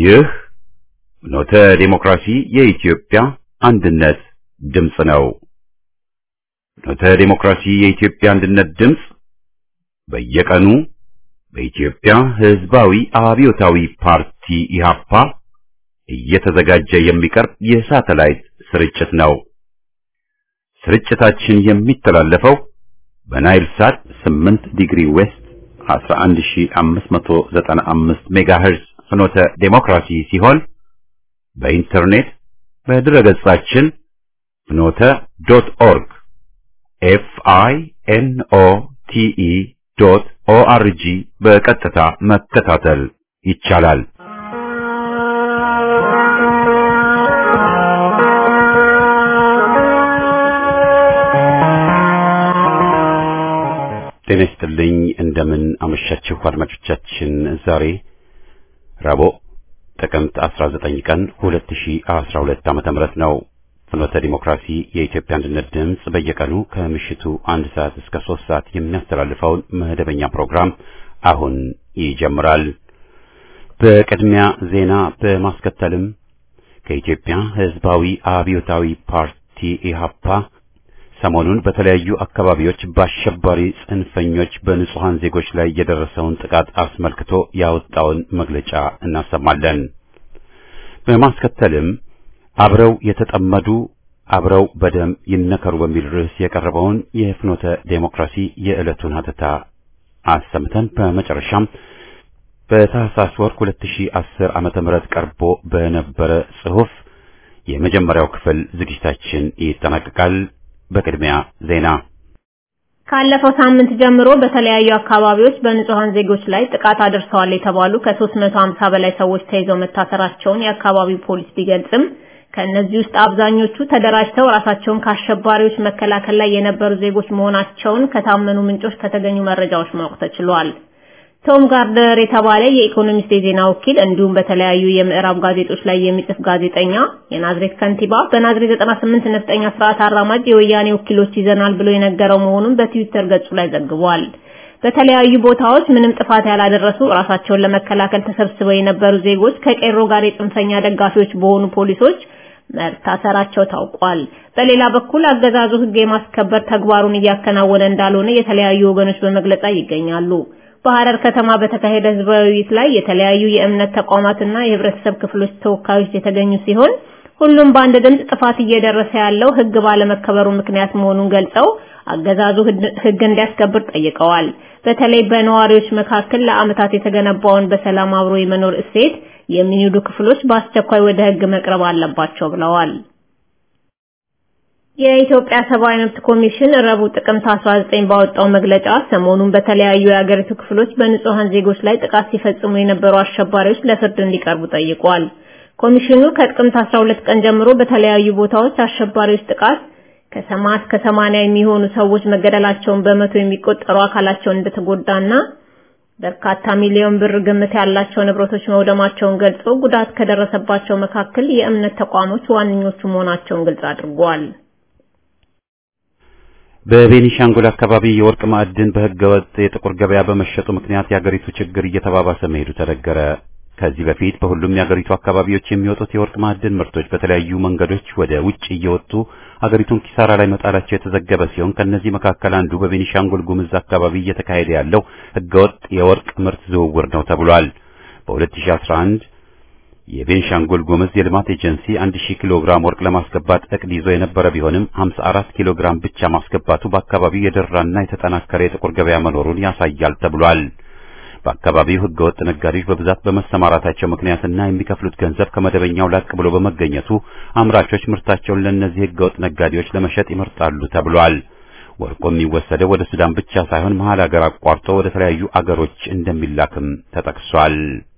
ይህ ኖተ ዴሞክራሲ የኢትዮጵያ አንድነት ድምፅ ነው። ኖተ ዴሞክራሲ የኢትዮጵያ አንድነት ድምፅ በየቀኑ በኢትዮጵያ ሕዝባዊ አብዮታዊ ፓርቲ ኢህአፓ እየተዘጋጀ የሚቀርብ የሳተላይት ስርጭት ነው። ስርጭታችን የሚተላለፈው በናይል ሳት 8 ዲግሪ ዌስት 11595 ሜጋሄርዝ ፍኖተ ዴሞክራሲ ሲሆን በኢንተርኔት በድረገጻችን ፍኖተ ዶት ኦርግ ኤፍ አይ ኤን ኦ ቲ ኢ ዶት ኦ አር ጂ በቀጥታ መከታተል ይቻላል። ጤና ይስጥልኝ። እንደምን አመሻችሁ አድማጮቻችን። ዛሬ ረቡዕ ጥቅምት 19 ቀን 2012 ዓመተ ምህረት ነው። ፍኖተ ዲሞክራሲ የኢትዮጵያ አንድነት ድምፅ በየቀኑ ከምሽቱ አንድ ሰዓት እስከ ሶስት ሰዓት የሚያስተላልፈውን መደበኛ ፕሮግራም አሁን ይጀምራል። በቅድሚያ ዜና በማስከተልም ከኢትዮጵያ ሕዝባዊ አብዮታዊ ፓርቲ ኢህአፓ ሰሞኑን በተለያዩ አካባቢዎች በአሸባሪ ጽንፈኞች በንጹሃን ዜጎች ላይ የደረሰውን ጥቃት አስመልክቶ ያወጣውን መግለጫ እናሰማለን። በማስከተልም አብረው የተጠመዱ አብረው በደም ይነከሩ በሚል ርዕስ የቀረበውን የፍኖተ ዴሞክራሲ የዕለቱን ሀተታ አሰምተን በመጨረሻም በታህሳስ ወር 2010 ዓመተ ምህረት ቀርቦ በነበረ ጽሑፍ የመጀመሪያው ክፍል ዝግጅታችን ይጠናቀቃል። በቅድሚያ ዜና። ካለፈው ሳምንት ጀምሮ በተለያዩ አካባቢዎች በንጹሃን ዜጎች ላይ ጥቃት አድርሰዋል የተባሉ ከ350 በላይ ሰዎች ተይዘው መታሰራቸውን የአካባቢው ፖሊስ ቢገልጽም ከእነዚህ ውስጥ አብዛኞቹ ተደራጅተው ራሳቸውን ከአሸባሪዎች መከላከል ላይ የነበሩ ዜጎች መሆናቸውን ከታመኑ ምንጮች ከተገኙ መረጃዎች ማወቅ ተችሏል። ቶም ጋርደር የተባለ የኢኮኖሚስት የዜና ወኪል እንዲሁም በተለያዩ የምዕራብ ጋዜጦች ላይ የሚጽፍ ጋዜጠኛ የናዝሬት ከንቲባ በናዝሬት 98 ነፍጠኛ ስርዓት አራማጅ የወያኔ ወኪሎች ይዘናል ብሎ የነገረው መሆኑን በትዊተር ገጹ ላይ ዘግቧል። በተለያዩ ቦታዎች ምንም ጥፋት ያላደረሱ ራሳቸውን ለመከላከል ተሰብስበው የነበሩ ዜጎች ከቄሮ ጋር የጽንፈኛ ደጋፊዎች በሆኑ ፖሊሶች መታሰራቸው ታውቋል። በሌላ በኩል አገዛዙ ሕግ የማስከበር ተግባሩን እያከናወነ እንዳልሆነ የተለያዩ ወገኖች በመግለጽ ላይ ይገኛሉ። በሐረር ከተማ በተካሄደ ህዝባዊ ውይይት ላይ የተለያዩ የእምነት ተቋማትና የህብረተሰብ ክፍሎች ተወካዮች የተገኙ ሲሆን ሁሉም በአንድ ድምፅ ጥፋት እየደረሰ ያለው ህግ ባለመከበሩ ምክንያት መሆኑን ገልጸው አገዛዙ ህግ እንዲያስከብር ጠይቀዋል። በተለይ በነዋሪዎች መካከል ለዓመታት የተገነባውን በሰላም አብሮ የመኖር እሴት የሚንዱ ክፍሎች በአስቸኳይ ወደ ህግ መቅረብ አለባቸው ብለዋል። የኢትዮጵያ ሰብአዊ መብት ኮሚሽን ረቡዕ ጥቅምት 19 ባወጣው መግለጫ ሰሞኑን በተለያዩ የአገሪቱ ክፍሎች በንጹሃን ዜጎች ላይ ጥቃት ሲፈጽሙ የነበሩ አሸባሪዎች ለፍርድ እንዲቀርቡ ጠይቋል። ኮሚሽኑ ከጥቅምት 12 ቀን ጀምሮ በተለያዩ ቦታዎች አሸባሪዎች ጥቃት ከሰማ እስከ 80 የሚሆኑ ሰዎች መገደላቸውን በመቶ የሚቆጠሩ አካላቸውን እንደተጎዳና በርካታ ሚሊዮን ብር ግምት ያላቸው ንብረቶች መውደማቸውን ገልጾ ጉዳት ከደረሰባቸው መካከል የእምነት ተቋሞች ዋነኞቹ መሆናቸውን ግልጽ አድርጓል። በቤኒሻንጉል አካባቢ የወርቅ ማዕድን በህገወጥ የጥቁር ገበያ በመሸጡ ምክንያት የአገሪቱ ችግር እየተባባሰ መሄዱ ተነገረ። ከዚህ በፊት በሁሉም የአገሪቱ አካባቢዎች የሚወጡት የወርቅ ማዕድን ምርቶች በተለያዩ መንገዶች ወደ ውጭ እየወጡ አገሪቱን ኪሳራ ላይ መጣላቸው የተዘገበ ሲሆን ከነዚህ መካከል አንዱ በቤኒሻንጉል ጉምዝ አካባቢ እየተካሄደ ያለው ህገወጥ የወርቅ ምርት ዝውውር ነው ተብሏል። በ2011 የቤንሻንጉል ጉምዝ የልማት ኤጀንሲ 1000 ኪሎ ግራም ወርቅ ለማስገባት እቅድ ይዞ የነበረ ቢሆንም 54 ኪሎ ግራም ብቻ ማስገባቱ በአካባቢው የደራና የተጠናከረ የጥቁር ገበያ መኖሩን ያሳያል ተብሏል። በአካባቢው ህገወጥ ነጋዴዎች በብዛት በመሰማራታቸው ምክንያትና የሚከፍሉት ገንዘብ ከመደበኛው ላቅ ብሎ በመገኘቱ አምራቾች ምርታቸውን ለእነዚህ ህገወጥ ነጋዴዎች ለመሸጥ ይመርጣሉ ተብሏል። ወርቁ የሚወሰደው ወደ ሱዳን ብቻ ሳይሆን መሀል ሀገር አቋርጦ ወደ ተለያዩ አገሮች እንደሚላክም ተጠቅሷል።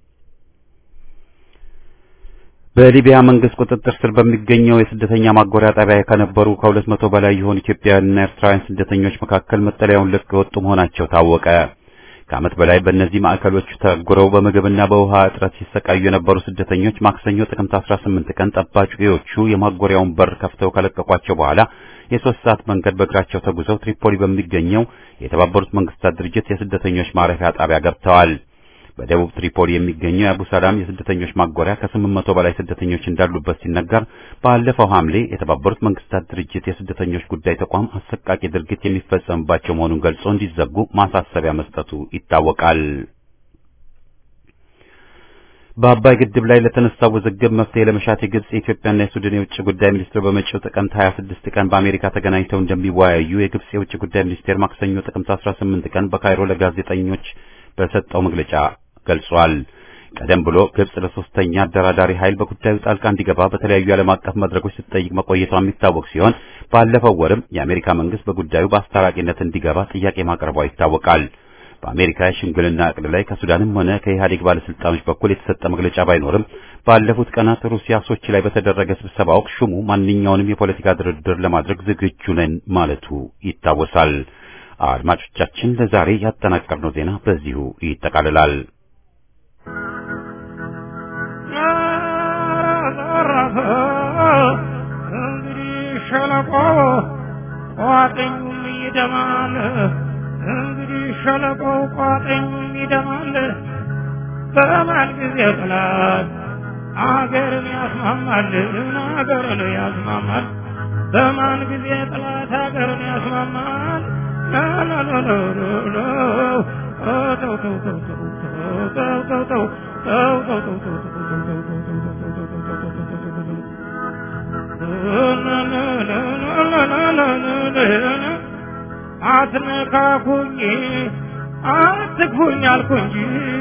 በሊቢያ መንግስት ቁጥጥር ስር በሚገኘው የስደተኛ ማጎሪያ ጣቢያ ከነበሩ ከሁለት መቶ በላይ የሆኑ ኢትዮጵያውያንና ኤርትራውያን ስደተኞች መካከል መጠለያውን ለቀው የወጡ መሆናቸው ታወቀ። ከዓመት በላይ በእነዚህ ማዕከሎች ተጉረው በምግብና በውሃ እጥረት ሲሰቃዩ የነበሩ ስደተኞች ማክሰኞ ጥቅምት 18 ቀን ጠባቂዎቹ የማጎሪያውን በር ከፍተው ከለቀቋቸው በኋላ የሶስት ሰዓት መንገድ በእግራቸው ተጉዘው ትሪፖሊ በሚገኘው የተባበሩት መንግስታት ድርጅት የስደተኞች ማረፊያ ጣቢያ ገብተዋል። በደቡብ ትሪፖሊ የሚገኘው የአቡ ሰላም የስደተኞች ማጎሪያ ከስምንት መቶ በላይ ስደተኞች እንዳሉበት ሲነገር ባለፈው ሐምሌ የተባበሩት መንግስታት ድርጅት የስደተኞች ጉዳይ ተቋም አሰቃቂ ድርጊት የሚፈጸምባቸው መሆኑን ገልጾ እንዲዘጉ ማሳሰቢያ መስጠቱ ይታወቃል። በአባይ ግድብ ላይ ለተነሳው ውዝግብ መፍትሄ ለመሻት የግብጽ የኢትዮጵያና የሱዳን የውጭ ጉዳይ ሚኒስትር በመጪው ጥቅምት 26 ቀን በአሜሪካ ተገናኝተው እንደሚወያዩ የግብጽ የውጭ ጉዳይ ሚኒስቴር ማክሰኞ ጥቅምት 18 ቀን በካይሮ ለጋዜጠኞች በሰጠው መግለጫ ገልጿል። ቀደም ብሎ ግብጽ ለሶስተኛ አደራዳሪ ኃይል በጉዳዩ ጣልቃ እንዲገባ በተለያዩ ዓለም አቀፍ መድረኮች ስትጠይቅ መቆየቷ የሚታወቅ ሲሆን ባለፈው ወርም የአሜሪካ መንግስት በጉዳዩ በአስታራቂነት እንዲገባ ጥያቄ ማቅረቧ ይታወቃል። በአሜሪካ የሽምግልና ዕቅድ ላይ ከሱዳንም ሆነ ከኢህአዴግ ባለስልጣኖች በኩል የተሰጠ መግለጫ ባይኖርም ባለፉት ቀናት ሩሲያ ሶቺ ላይ በተደረገ ስብሰባ ወቅት ሹሙ ማንኛውንም የፖለቲካ ድርድር ለማድረግ ዝግጁ ነን ማለቱ ይታወሳል። አድማጮቻችን ለዛሬ ያጠናቀርነው ዜና በዚሁ ይጠቃልላል። እንግዲህ ሸለቆ ቋጥኙም ይደማል። እንግዲህ ሸለቆ ቋጥኙም ይደማል። በማን ጊዜ ጥላት አገርን ያስማማል፣ አገርን ያስማማል። በማን ጊዜ ጥላት አገርን ያስማማል። አትነካኩኝ አትግፉኝ አልኩ እንጂ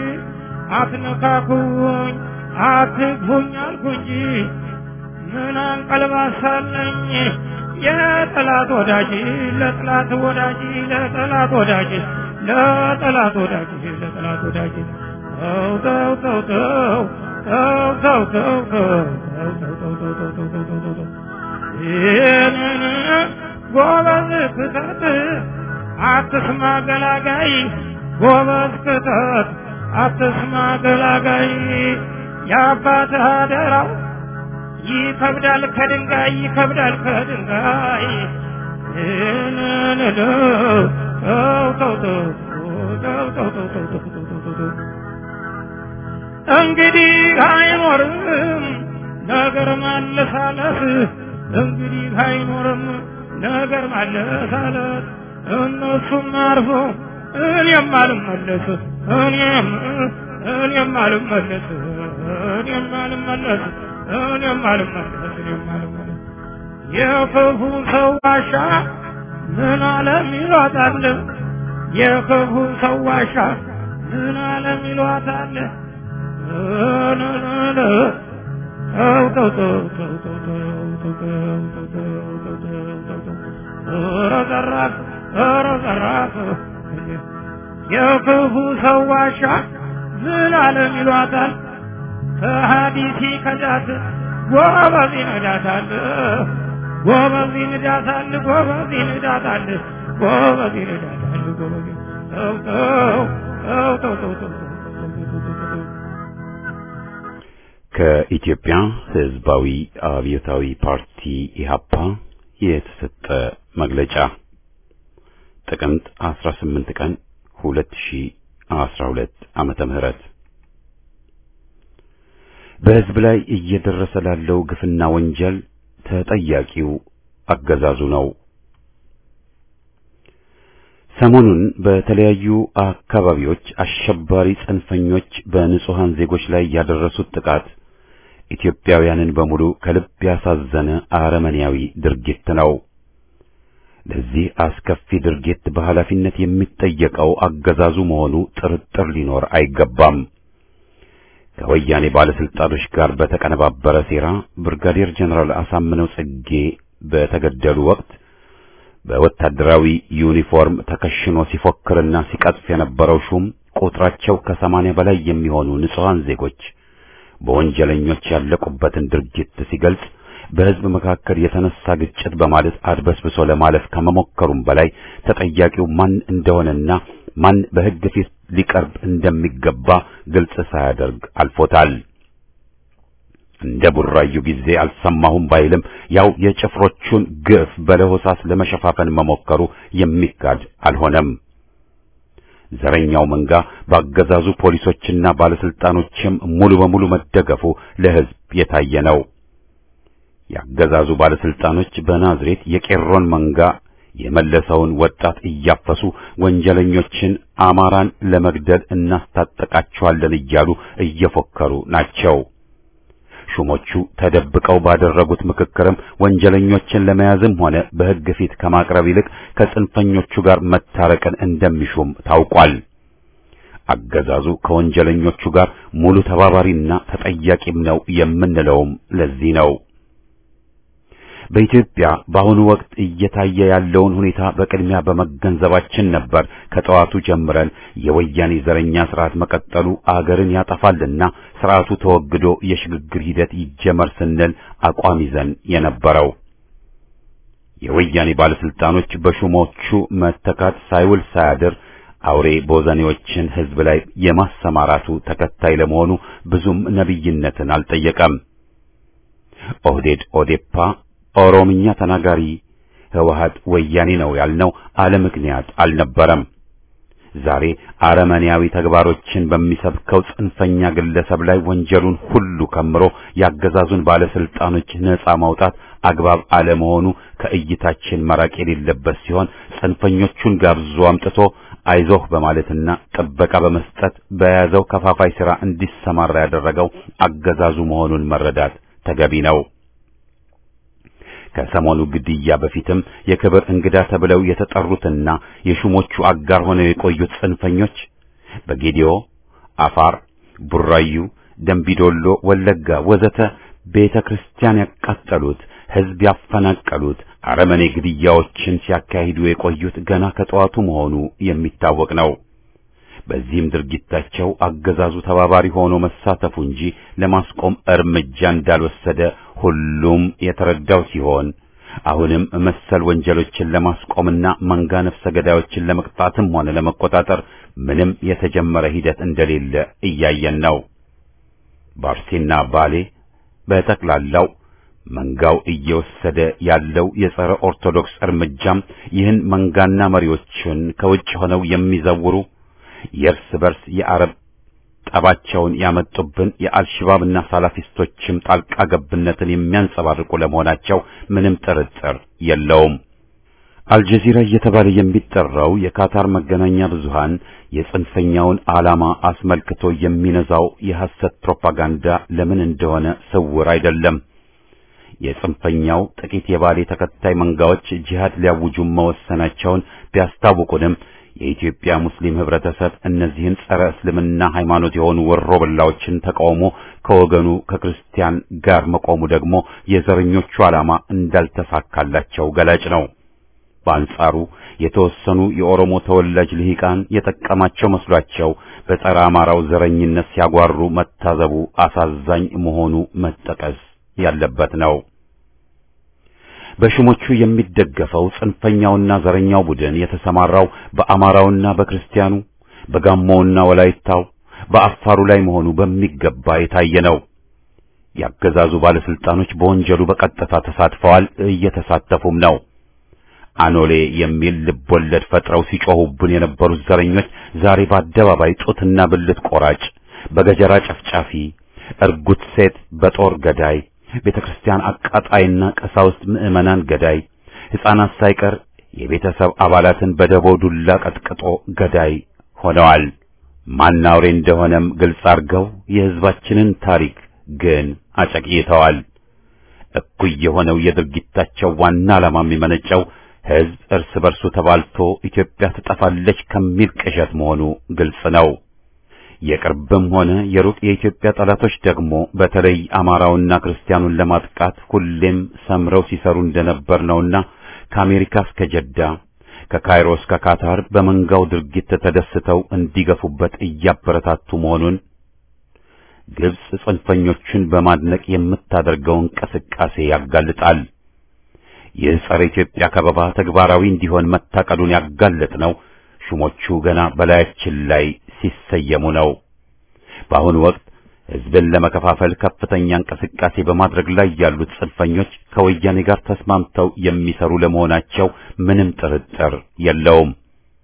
አትነካኩኝ አትግፉኝ አልኩ እንጂ ምን አንቀልባሳለኝ የጠላት ወዳጅ ለጠላት ወዳጅ ለጠላት ወዳጅ ለጠላት ወዳጅ ለጠላት ወዳጅ ተው ተው ተው ተው ተው ተው ተው ተው ተው ተው ተው ተው ተው ተው ተው ተው ይህንን ጎበዝ ክተት አትስማ ገላጋይ ጎበዝ ክተት አትስማ ገላጋይ የአባትህ አደራው ይከብዳል ከድንጋይ ይከብዳል ከድንጋይ እንግዲህ አይኖርም ነገር ማለሳለስ እንግዲህ አይኖርም ነገር ማለሳለስ እነሱም አርፎ እኔም አልመለስ እኔም እኔም አልመለስ እኔም አልመለስ እኔም አልመለስ እኔም አልመለስ የክፉ ሰው ዋሻ ምን አለም ይሏታል የክፉ ሰው ዋሻ ምን አለም ይሏታል ተው ተው ተው ተው ተው ተው ተው ተው ተው ተው ተው ተው ተው ኧረ ዘራፍ ኧረ ዘራፍ የክፉ ሰው ዋሻ ምን አለም ይሏታል ከሀዲሲ ከዳት ጎበዝ ይነዳታል ጎበዝ ይነዳታል ጎበዝ ይነዳታል ጎበዝ ይነዳታል ጎበዝ ተው ተው ተው ተው ተው ተው ከኢትዮጵያ ሕዝባዊ አብዮታዊ ፓርቲ ኢህአፓ የተሰጠ መግለጫ ጥቅምት 18 ቀን 2012 ዓመተ ምህረት በሕዝብ ላይ እየደረሰ ላለው ግፍና ወንጀል ተጠያቂው አገዛዙ ነው። ሰሞኑን በተለያዩ አካባቢዎች አሸባሪ ጽንፈኞች በንጹሃን ዜጎች ላይ ያደረሱት ጥቃት ኢትዮጵያውያንን በሙሉ ከልብ ያሳዘነ አረመኔያዊ ድርጊት ነው። ለዚህ አስከፊ ድርጊት በኃላፊነት የሚጠየቀው አገዛዙ መሆኑ ጥርጥር ሊኖር አይገባም። ከወያኔ ባለስልጣኖች ጋር በተቀነባበረ ሴራ ብርጋዴር ጀነራል አሳምነው ጽጌ በተገደሉ ወቅት በወታደራዊ ዩኒፎርም ተከሽኖ ሲፎክርና ሲቀጥፍ የነበረው ሹም ቁጥራቸው ከሰማንያ በላይ የሚሆኑ ንጹሃን ዜጎች በወንጀለኞች ያለቁበትን ድርጊት ሲገልጽ በሕዝብ መካከል የተነሳ ግጭት በማለት አድበስብሶ ለማለፍ ከመሞከሩም በላይ ተጠያቂው ማን እንደሆነና ማን በሕግ ፊት ሊቀርብ እንደሚገባ ግልጽ ሳያደርግ አልፎታል። እንደ ቡራዩ ጊዜ አልሰማሁም ባይልም ያው የጭፍሮቹን ግፍ በለሆሳስ ለመሸፋፈን መሞከሩ የሚካድ አልሆነም። ዘረኛው መንጋ በአገዛዙ ፖሊሶችና ባለስልጣኖችም ሙሉ በሙሉ መደገፉ ለሕዝብ የታየ ነው። የአገዛዙ ባለስልጣኖች በናዝሬት የቄሮን መንጋ የመለሰውን ወጣት እያፈሱ ወንጀለኞችን አማራን ለመግደል እናስታጠቃቸዋለን እያሉ እየፎከሩ ናቸው። ሹሞቹ ተደብቀው ባደረጉት ምክክርም ወንጀለኞችን ለመያዝም ሆነ በሕግ ፊት ከማቅረብ ይልቅ ከጽንፈኞቹ ጋር መታረቅን እንደሚሹም ታውቋል። አገዛዙ ከወንጀለኞቹ ጋር ሙሉ ተባባሪና ተጠያቂም ነው የምንለውም ለዚህ ነው። በኢትዮጵያ በአሁኑ ወቅት እየታየ ያለውን ሁኔታ በቅድሚያ በመገንዘባችን ነበር ከጠዋቱ ጀምረን የወያኔ ዘረኛ ስርዓት መቀጠሉ አገርን ያጠፋልና ስርዓቱ ተወግዶ የሽግግር ሂደት ይጀመር ስንል አቋም ይዘን የነበረው። የወያኔ ባለስልጣኖች በሹሞቹ መተካት ሳይውል ሳያድር አውሬ ቦዘኔዎችን ህዝብ ላይ የማሰማራቱ ተከታይ ለመሆኑ ብዙም ነቢይነትን አልጠየቀም። ኦህዴድ ኦዴፓ ኦሮምኛ ተናጋሪ ህወሓት ወያኔ ነው ያልነው አለ ምክንያት አልነበረም። ዛሬ አረመኔያዊ ተግባሮችን በሚሰብከው ጽንፈኛ ግለሰብ ላይ ወንጀሉን ሁሉ ከምሮ ያገዛዙን ባለስልጣኖች ነጻ ማውጣት አግባብ አለመሆኑ ከእይታችን መራቅ የሌለበት ሲሆን ጽንፈኞቹን ጋብዞ አምጥቶ አይዞህ በማለትና ጥበቃ በመስጠት በያዘው ከፋፋይ ሥራ እንዲሰማራ ያደረገው አገዛዙ መሆኑን መረዳት ተገቢ ነው። ከሰሞኑ ግድያ በፊትም የክብር እንግዳ ተብለው የተጠሩትና የሹሞቹ አጋር ሆነው የቆዩት ጽንፈኞች በጌዲዮ፣ አፋር፣ ቡራዩ፣ ደንቢዶሎ፣ ወለጋ ወዘተ ቤተ ክርስቲያን ያቃጠሉት፣ ሕዝብ ያፈናቀሉት አረመኔ ግድያዎችን ሲያካሂዱ የቆዩት ገና ከጠዋቱ መሆኑ የሚታወቅ ነው። በዚህም ድርጊታቸው አገዛዙ ተባባሪ ሆኖ መሳተፉ እንጂ ለማስቆም እርምጃ እንዳልወሰደ ሁሉም የተረዳው ሲሆን አሁንም መሰል ወንጀሎችን ለማስቆምና መንጋ ነፍሰ ገዳዮችን ለመቅጣትም ሆነ ለመቆጣጠር ምንም የተጀመረ ሂደት እንደሌለ እያየን ነው። ባርሴና ባሌ በጠቅላላው መንጋው እየወሰደ ያለው የጸረ ኦርቶዶክስ እርምጃም ይህን መንጋና መሪዎችን ከውጭ ሆነው የሚዘውሩ የእርስ በርስ የአረብ ጠባቸውን ያመጡብን የአልሽባብና ሳላፊስቶችም ጣልቃ ገብነትን የሚያንጸባርቁ ለመሆናቸው ምንም ጥርጥር የለውም። አልጀዚራ እየተባለ የሚጠራው የካታር መገናኛ ብዙሃን የጽንፈኛውን ዓላማ አስመልክቶ የሚነዛው የሐሰት ፕሮፓጋንዳ ለምን እንደሆነ ስውር አይደለም። የጽንፈኛው ጥቂት የባሌ ተከታይ መንጋዎች ጂሃድ ሊያውጁ መወሰናቸውን ቢያስታውቁንም የኢትዮጵያ ሙስሊም ህብረተሰብ እነዚህን ጸረ እስልምና ሃይማኖት የሆኑ ወሮ በላዎችን ተቃውሞ ከወገኑ ከክርስቲያን ጋር መቆሙ ደግሞ የዘረኞቹ ዓላማ እንዳልተሳካላቸው ገላጭ ነው። በአንጻሩ የተወሰኑ የኦሮሞ ተወላጅ ልሂቃን የጠቀማቸው መስሏቸው በጸረ አማራው ዘረኝነት ሲያጓሩ መታዘቡ አሳዛኝ መሆኑ መጠቀስ ያለበት ነው። በሹሞቹ የሚደገፈው ጽንፈኛውና ዘረኛው ቡድን የተሰማራው በአማራውና በክርስቲያኑ በጋሞውና ወላይታው በአፋሩ ላይ መሆኑ በሚገባ የታየ ነው። ያገዛዙ ባለስልጣኖች በወንጀሉ በቀጥታ ተሳትፈዋል፣ እየተሳተፉም ነው። አኖሌ የሚል ልቦለድ ፈጥረው ሲጮሁብን የነበሩት ዘረኞች ዛሬ በአደባባይ ጡትና ብልት ቆራጭ፣ በገጀራ ጨፍጫፊ፣ እርጉት ሴት በጦር ገዳይ ቤተ ክርስቲያን አቃጣይና ቀሳውስት ምዕመናን ገዳይ፣ ሕፃናት ሳይቀር የቤተሰብ አባላትን በደቦ ዱላ ቀጥቅጦ ገዳይ ሆነዋል። ማን አውሬ እንደሆነም ግልጽ አድርገው የሕዝባችንን ታሪክ ግን አጨቅይተዋል። እኩይ የሆነው የድርጊታቸው ዋና ዓላማ የሚመነጨው ሕዝብ እርስ በርሱ ተባልቶ ኢትዮጵያ ትጠፋለች ከሚል ቅዠት መሆኑ ግልጽ ነው። የቅርብም ሆነ የሩቅ የኢትዮጵያ ጠላቶች ደግሞ በተለይ አማራውና ክርስቲያኑን ለማጥቃት ሁሌም ሰምረው ሲሰሩ እንደነበር ነውና ከአሜሪካ እስከ ጀዳ ከካይሮ እስከ ካታር በመንጋው ድርጊት ተደስተው እንዲገፉበት እያበረታቱ መሆኑን ግብጽ ጽንፈኞቹን በማድነቅ የምታደርገው እንቅስቃሴ ያጋልጣል። ይህ ጸረ ኢትዮጵያ ከበባ ተግባራዊ እንዲሆን መታቀዱን ያጋለጥ ነው ሹሞቹ ገና በላያችን ላይ ሲሰየሙ ነው። በአሁኑ ወቅት ሕዝብን ለመከፋፈል ከፍተኛ እንቅስቃሴ በማድረግ ላይ ያሉት ጽንፈኞች ከወያኔ ጋር ተስማምተው የሚሰሩ ለመሆናቸው ምንም ጥርጥር የለውም።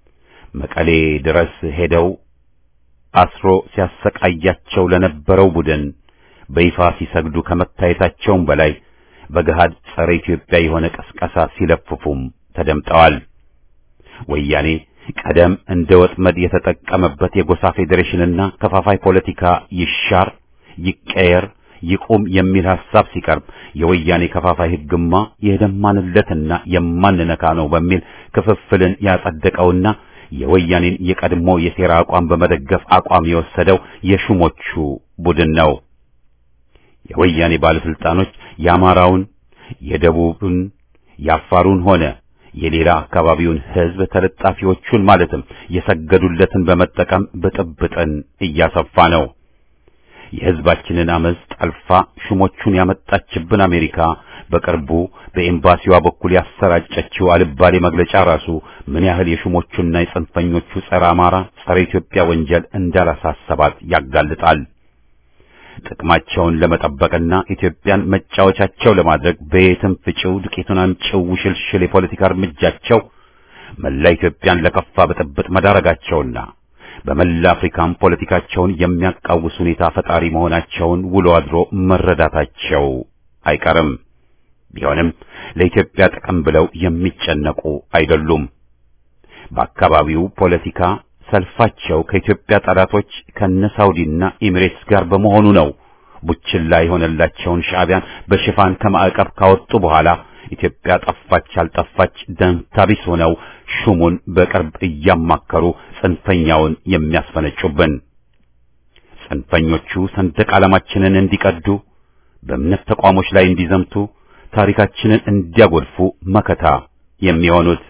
መቀሌ ድረስ ሄደው አስሮ ሲያሰቃያቸው ለነበረው ቡድን በይፋ ሲሰግዱ ከመታየታቸውም በላይ በገሃድ ጸረ ኢትዮጵያ የሆነ ቀስቀሳ ሲለፍፉም ተደምጠዋል። ወያኔ ቀደም እንደ ወጥመድ የተጠቀመበት የጎሳ ፌዴሬሽንና ከፋፋይ ፖለቲካ ይሻር፣ ይቀየር፣ ይቁም የሚል ሐሳብ ሲቀርብ የወያኔ ከፋፋይ ሕግማ የደማንለትና የማንነካ ነው በሚል ክፍፍልን ያጸደቀውና የወያኔን የቀድሞ የሴራ አቋም በመደገፍ አቋም የወሰደው የሹሞቹ ቡድን ነው። የወያኔ ባለስልጣኖች የአማራውን፣ የደቡብን፣ የአፋሩን ሆነ የሌላ አካባቢውን ሕዝብ ተለጣፊዎቹን ማለትም የሰገዱለትን በመጠቀም ብጥብጥን እያሰፋ ነው። የሕዝባችንን አመፅ ጠልፋ ሹሞቹን ያመጣችብን አሜሪካ በቅርቡ በኤምባሲዋ በኩል ያሰራጨችው አልባሌ መግለጫ ራሱ ምን ያህል የሹሞቹና የጽንፈኞቹ ጸረ አማራ፣ ጸረ ኢትዮጵያ ወንጀል እንዳላሳሰባት ያጋልጣል። ጥቅማቸውን ለመጠበቅና ኢትዮጵያን መጫወቻቸው ለማድረግ በየትም ፍጪው ዱቄቱን አምጪው ውሽልሽል የፖለቲካ እርምጃቸው መላ ኢትዮጵያን ለከፋ ብጥብጥ መዳረጋቸውና በመላ አፍሪካም ፖለቲካቸውን የሚያቃውስ ሁኔታ ፈጣሪ መሆናቸውን ውሎ አድሮ መረዳታቸው አይቀርም። ቢሆንም ለኢትዮጵያ ጥቅም ብለው የሚጨነቁ አይደሉም። በአካባቢው ፖለቲካ ሰልፋቸው ከኢትዮጵያ ጠላቶች ከነ ሳውዲና ኤሚሬትስ ጋር በመሆኑ ነው። ቡችላ የሆነላቸውን ሻዕቢያን በሽፋን ከማዕቀብ ካወጡ በኋላ ኢትዮጵያ ጠፋች አልጠፋች ደንታቢስ ሆነው ሹሙን በቅርብ እያማከሩ ጽንፈኛውን የሚያስፈነጩብን። ጽንፈኞቹ ሰንደቅ ዓላማችንን እንዲቀዱ፣ በእምነት ተቋሞች ላይ እንዲዘምቱ፣ ታሪካችንን እንዲያጎድፉ መከታ የሚሆኑት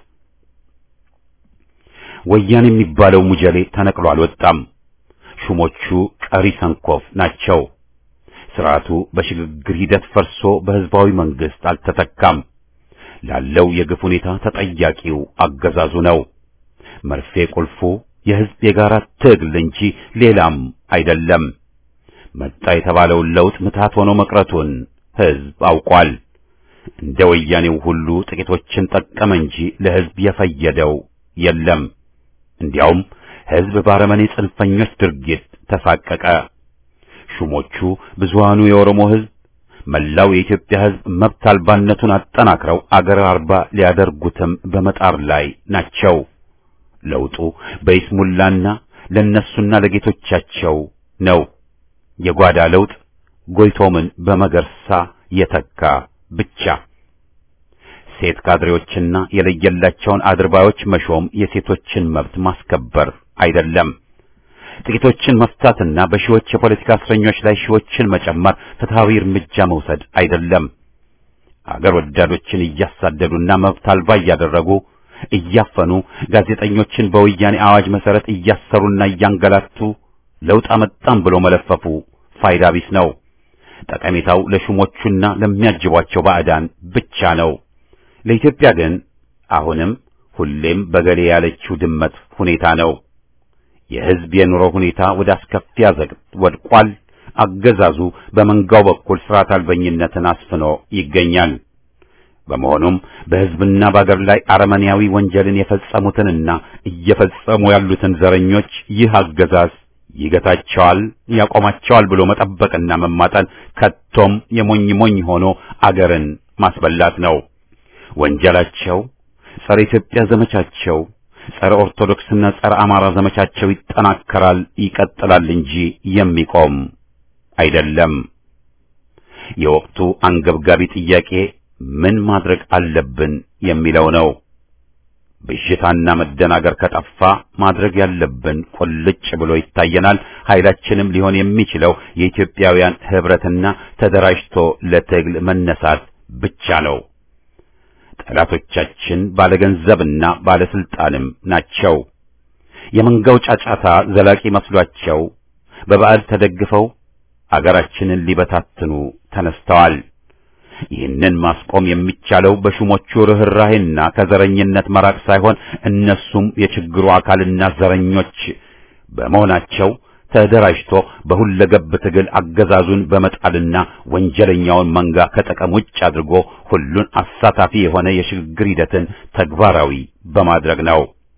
ወያኔ የሚባለው ሙጀሌ ተነቅሎ አልወጣም። ሹሞቹ ቀሪ ሰንኮፍ ናቸው። ስርዓቱ በሽግግር ሂደት ፈርሶ በህዝባዊ መንግስት አልተተካም። ላለው የግፍ ሁኔታ ተጠያቂው አገዛዙ ነው። መርፌ ቁልፉ የህዝብ የጋራ ትግል እንጂ ሌላም አይደለም። መጣ የተባለውን ለውጥ ምታት ሆኖ መቅረቱን ህዝብ አውቋል። እንደ ወያኔው ሁሉ ጥቂቶችን ጠቀመ እንጂ ለህዝብ የፈየደው የለም። እንዲያውም ህዝብ ባረመኔ ጽንፈኞች ድርጊት ተሳቀቀ። ሹሞቹ ብዙሃኑ የኦሮሞ ህዝብ፣ መላው የኢትዮጵያ ህዝብ መብት አልባነቱን አጠናክረው አገር አልባ ሊያደርጉትም በመጣር ላይ ናቸው። ለውጡ በይስሙላና ለነሱና ለጌቶቻቸው ነው። የጓዳ ለውጥ ጎይቶምን በመገርሳ የተካ ብቻ። ሴት ካድሬዎችና የለየላቸውን አድርባዮች መሾም የሴቶችን መብት ማስከበር አይደለም። ጥቂቶችን መፍታትና በሺዎች የፖለቲካ እስረኞች ላይ ሺዎችን መጨመር ፍትሃዊ እርምጃ መውሰድ አይደለም። አገር ወዳዶችን እያሳደዱና መብት አልባ እያደረጉ እያፈኑ ጋዜጠኞችን በወያኔ አዋጅ መሰረት እያሰሩና እያንገላቱ ለውጥ አመጣም ብሎ መለፈፉ ፋይዳ ቢስ ነው። ጠቀሜታው ለሹሞቹና ለሚያጅቧቸው ባዕዳን ብቻ ነው። ለኢትዮጵያ ግን አሁንም ሁሌም በገሌ ያለችው ድመት ሁኔታ ነው። የሕዝብ የኑሮ ሁኔታ ወደ አስከፊ አዘቅት ወድቋል። አገዛዙ በመንጋው በኩል ስርዓት አልበኝነትን አስፍኖ ይገኛል። በመሆኑም በሕዝብና በአገር ላይ አረመኔያዊ ወንጀልን የፈጸሙትንና እየፈጸሙ ያሉትን ዘረኞች ይህ አገዛዝ ይገታቸዋል፣ ያቆማቸዋል ብሎ መጠበቅና መማጠን ከቶም የሞኝ ሞኝ ሆኖ አገርን ማስበላት ነው። ወንጀላቸው ጸረ ኢትዮጵያ ዘመቻቸው ጸረ ኦርቶዶክስና ጸረ አማራ ዘመቻቸው ይጠናከራል፣ ይቀጥላል እንጂ የሚቆም አይደለም። የወቅቱ አንገብጋቢ ጥያቄ ምን ማድረግ አለብን የሚለው ነው። ብዥታና መደናገር ከጠፋ ማድረግ ያለብን ቁልጭ ብሎ ይታየናል። ኃይላችንም ሊሆን የሚችለው የኢትዮጵያውያን ህብረትና ተደራጅቶ ለትግል መነሳት ብቻ ነው። ጠላቶቻችን ባለገንዘብና ባለስልጣንም ናቸው። የመንጋው ጫጫታ ዘላቂ መስሏቸው በባዕድ ተደግፈው አገራችንን ሊበታትኑ ተነስተዋል። ይህንን ማስቆም የሚቻለው በሹሞቹ ርኅራሄና ከዘረኝነት መራቅ ሳይሆን እነሱም የችግሩ አካልና ዘረኞች በመሆናቸው ተደራጅቶ በሁለገብ ትግል አገዛዙን በመጣልና ወንጀለኛውን መንጋ ከጥቅም ውጭ አድርጎ ሁሉን አሳታፊ የሆነ የሽግግር ሂደትን ተግባራዊ በማድረግ ነው።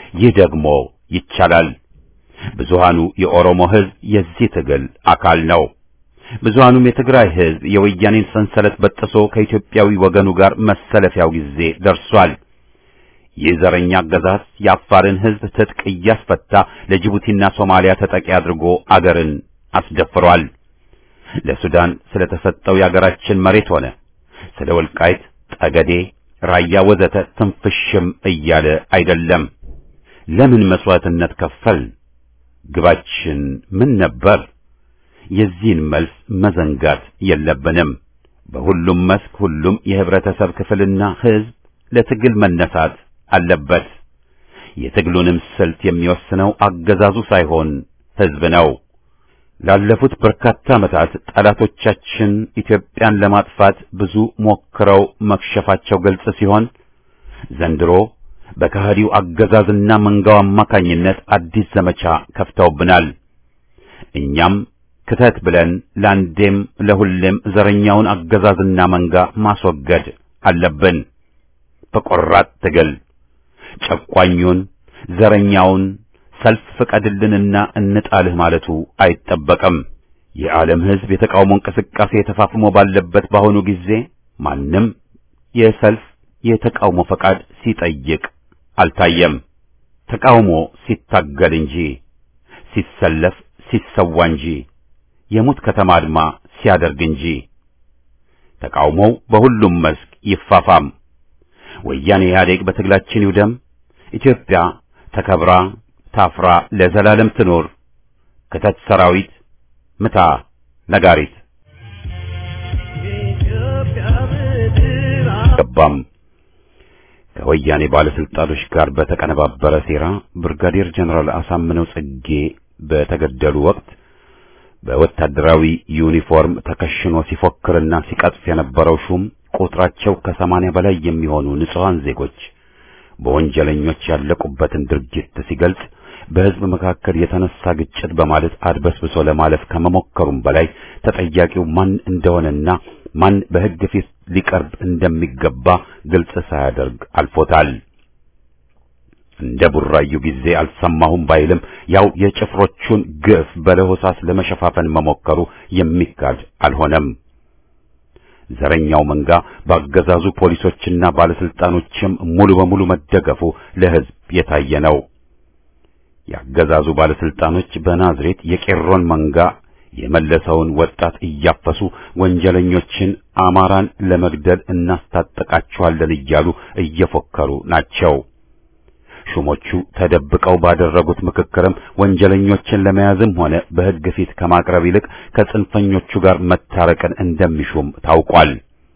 ይህ ደግሞ ይቻላል። ብዙሃኑ የኦሮሞ ሕዝብ የዚህ ትግል አካል ነው። ብዙሃኑም የትግራይ ሕዝብ የወያኔን ሰንሰለት በጥሶ ከኢትዮጵያዊ ወገኑ ጋር መሰለፊያው ጊዜ ደርሷል። ይህ ዘረኛ አገዛዝ የአፋርን ሕዝብ ትጥቅ እያስፈታ ለጅቡቲና ሶማሊያ ተጠቂ አድርጎ አገርን አስደፍሯል። ለሱዳን ስለተሰጠው የአገራችን መሬት ሆነ ስለ ወልቃይት፣ ጠገዴ፣ ራያ ወዘተ ትንፍሽም እያለ አይደለም። ለምን መስዋዕትነት ከፈል? ግባችን ምን ነበር? የዚህን መልስ መዘንጋት የለብንም። በሁሉም መስክ ሁሉም የህብረተሰብ ክፍልና ህዝብ ለትግል መነሳት አለበት። የትግሉንም ስልት የሚወስነው አገዛዙ ሳይሆን ህዝብ ነው። ላለፉት በርካታ ዓመታት ጠላቶቻችን ኢትዮጵያን ለማጥፋት ብዙ ሞክረው መክሸፋቸው ግልጽ ሲሆን ዘንድሮ በከሃዲው አገዛዝና መንጋው አማካኝነት አዲስ ዘመቻ ከፍተውብናል። እኛም ክተት ብለን ለአንዴም ለሁሌም ዘረኛውን አገዛዝና መንጋ ማስወገድ አለብን። በቆራጥ ትግል ጨቋኙን ዘረኛውን ሰልፍ ፍቀድልንና እንጣልህ ማለቱ አይጠበቅም። የዓለም ሕዝብ የተቃውሞ እንቅስቃሴ ተፋፍሞ ባለበት በአሁኑ ጊዜ ማንም የሰልፍ የተቃውሞ ፈቃድ ሲጠይቅ አልታየም። ተቃውሞ ሲታገል እንጂ ሲሰለፍ ሲሰዋ እንጂ የሙት ከተማ አድማ ሲያደርግ እንጂ። ተቃውሞው በሁሉም መስክ ይፋፋም። ወያኔ ኢህአዴግ በትግላችን ይውደም። ኢትዮጵያ ተከብራ ታፍራ ለዘላለም ትኖር። ክተት ሰራዊት ምታ ነጋሪት ገባም ከወያኔ ባለስልጣኖች ጋር በተቀነባበረ ሴራ ብርጋዴር ጀነራል አሳምነው ጽጌ በተገደሉ ወቅት በወታደራዊ ዩኒፎርም ተከሽኖ ሲፎክርና ሲቀጥፍ የነበረው ሹም ቁጥራቸው ከሰማንያ በላይ የሚሆኑ ንጹሐን ዜጎች በወንጀለኞች ያለቁበትን ድርጊት ሲገልጽ በሕዝብ መካከል የተነሳ ግጭት በማለት አድበስብሶ ለማለፍ ከመሞከሩም በላይ ተጠያቂው ማን እንደሆነና ማን በሕግ ፊት ሊቀርብ እንደሚገባ ግልጽ ሳያደርግ አልፎታል። እንደ ቡራዩ ጊዜ አልሰማሁም ባይልም ያው የጭፍሮቹን ግፍ በለሆሳስ ለመሸፋፈን መሞከሩ የሚካድ አልሆነም። ዘረኛው መንጋ በአገዛዙ ፖሊሶችና ባለስልጣኖችም ሙሉ በሙሉ መደገፉ ለሕዝብ የታየ ነው። የአገዛዙ ባለስልጣኖች በናዝሬት የቄሮን መንጋ የመለሰውን ወጣት እያፈሱ ወንጀለኞችን አማራን ለመግደል እናስታጠቃቸዋለን እያሉ እየፎከሩ ናቸው። ሹሞቹ ተደብቀው ባደረጉት ምክክርም ወንጀለኞችን ለመያዝም ሆነ በሕግ ፊት ከማቅረብ ይልቅ ከጽንፈኞቹ ጋር መታረቅን እንደሚሹም ታውቋል።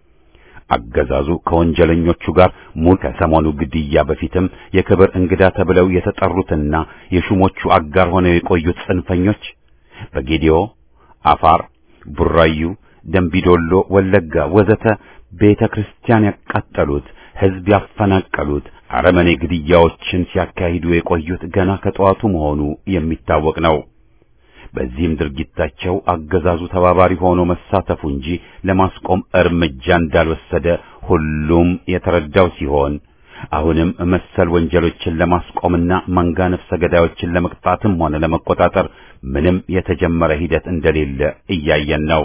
አገዛዙ ከወንጀለኞቹ ጋር ሙሉ ከሰሞኑ ግድያ በፊትም የክብር እንግዳ ተብለው የተጠሩትና የሹሞቹ አጋር ሆነው የቆዩት ጽንፈኞች በጌዲዮ፣ አፋር፣ ቡራዩ፣ ደንቢዶሎ፣ ወለጋ ወዘተ ቤተ ክርስቲያን ያቃጠሉት፣ ሕዝብ ያፈናቀሉት አረመኔ ግድያዎችን ሲያካሂዱ የቆዩት ገና ከጠዋቱ መሆኑ የሚታወቅ ነው። በዚህም ድርጊታቸው አገዛዙ ተባባሪ ሆኖ መሳተፉ እንጂ ለማስቆም እርምጃ እንዳልወሰደ ሁሉም የተረዳው ሲሆን አሁንም መሰል ወንጀሎችን ለማስቆምና መንጋ ነፍሰ ገዳዮችን ለመቅጣትም ሆነ ለመቆጣጠር ምንም የተጀመረ ሂደት እንደሌለ እያየን ነው።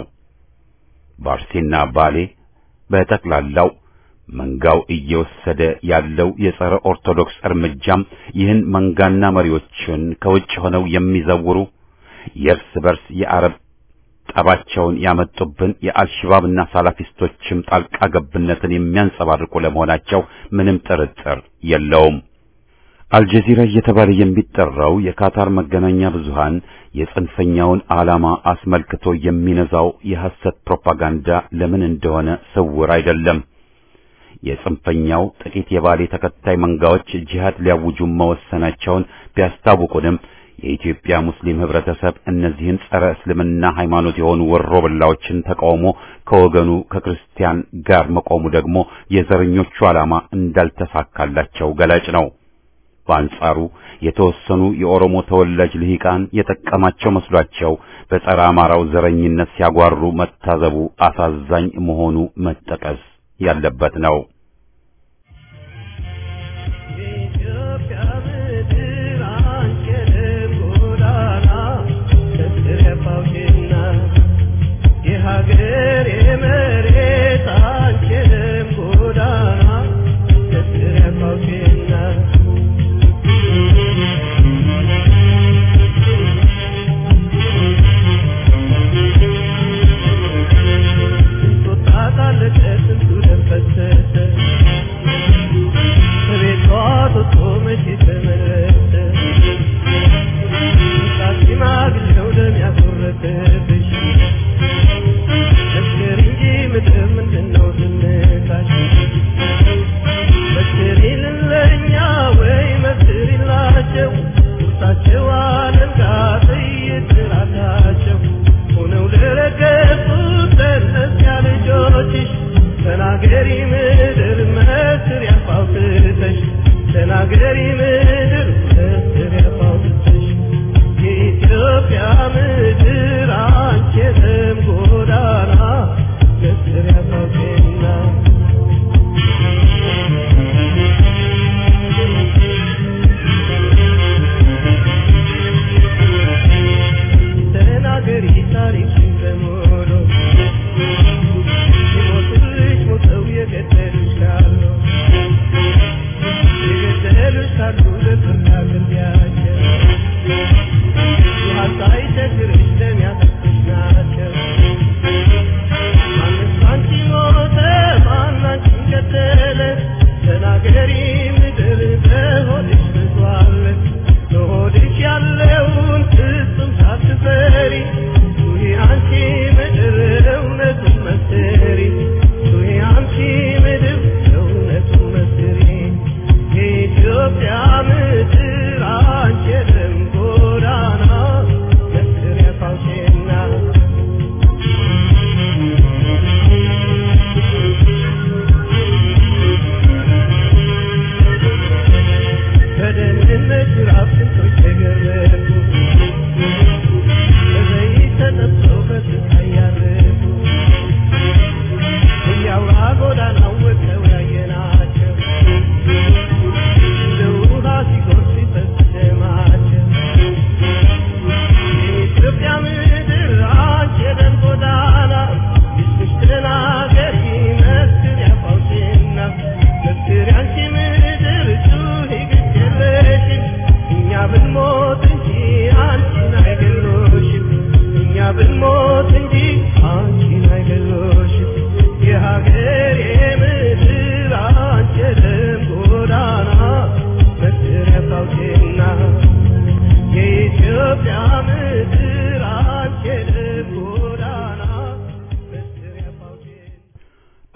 ባርሴና ባሌ በጠቅላላው መንጋው እየወሰደ ያለው የጸረ ኦርቶዶክስ እርምጃም ይህን መንጋና መሪዎችን ከውጭ ሆነው የሚዘውሩ የእርስ በርስ የአረብ ጠባቸውን ያመጡብን የአልሽባብና ሳላፊስቶችም ጣልቃ ገብነትን የሚያንጸባርቁ ለመሆናቸው ምንም ጥርጥር የለውም። አልጀዚራ እየተባለ የሚጠራው የካታር መገናኛ ብዙሃን የጽንፈኛውን ዓላማ አስመልክቶ የሚነዛው የሐሰት ፕሮፓጋንዳ ለምን እንደሆነ ስውር አይደለም። የጽንፈኛው ጥቂት የባሌ ተከታይ መንጋዎች ጂሃድ ሊያውጁ መወሰናቸውን ቢያስታውቁንም የኢትዮጵያ ሙስሊም ህብረተሰብ እነዚህን ጸረ እስልምና ሃይማኖት የሆኑ ወሮበላዎችን ተቃውሞ ከወገኑ ከክርስቲያን ጋር መቆሙ ደግሞ የዘረኞቹ ዓላማ እንዳልተሳካላቸው ገላጭ ነው። በአንጻሩ የተወሰኑ የኦሮሞ ተወላጅ ልሂቃን የጠቀማቸው መስሏቸው በጸረ አማራው ዘረኝነት ሲያጓሩ መታዘቡ አሳዛኝ መሆኑ መጠቀስ ያለበት ነው። የኢትዮጵያ ምድር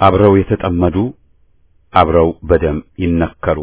አብረው የተጠመዱ አብረው በደም ይነከሩ።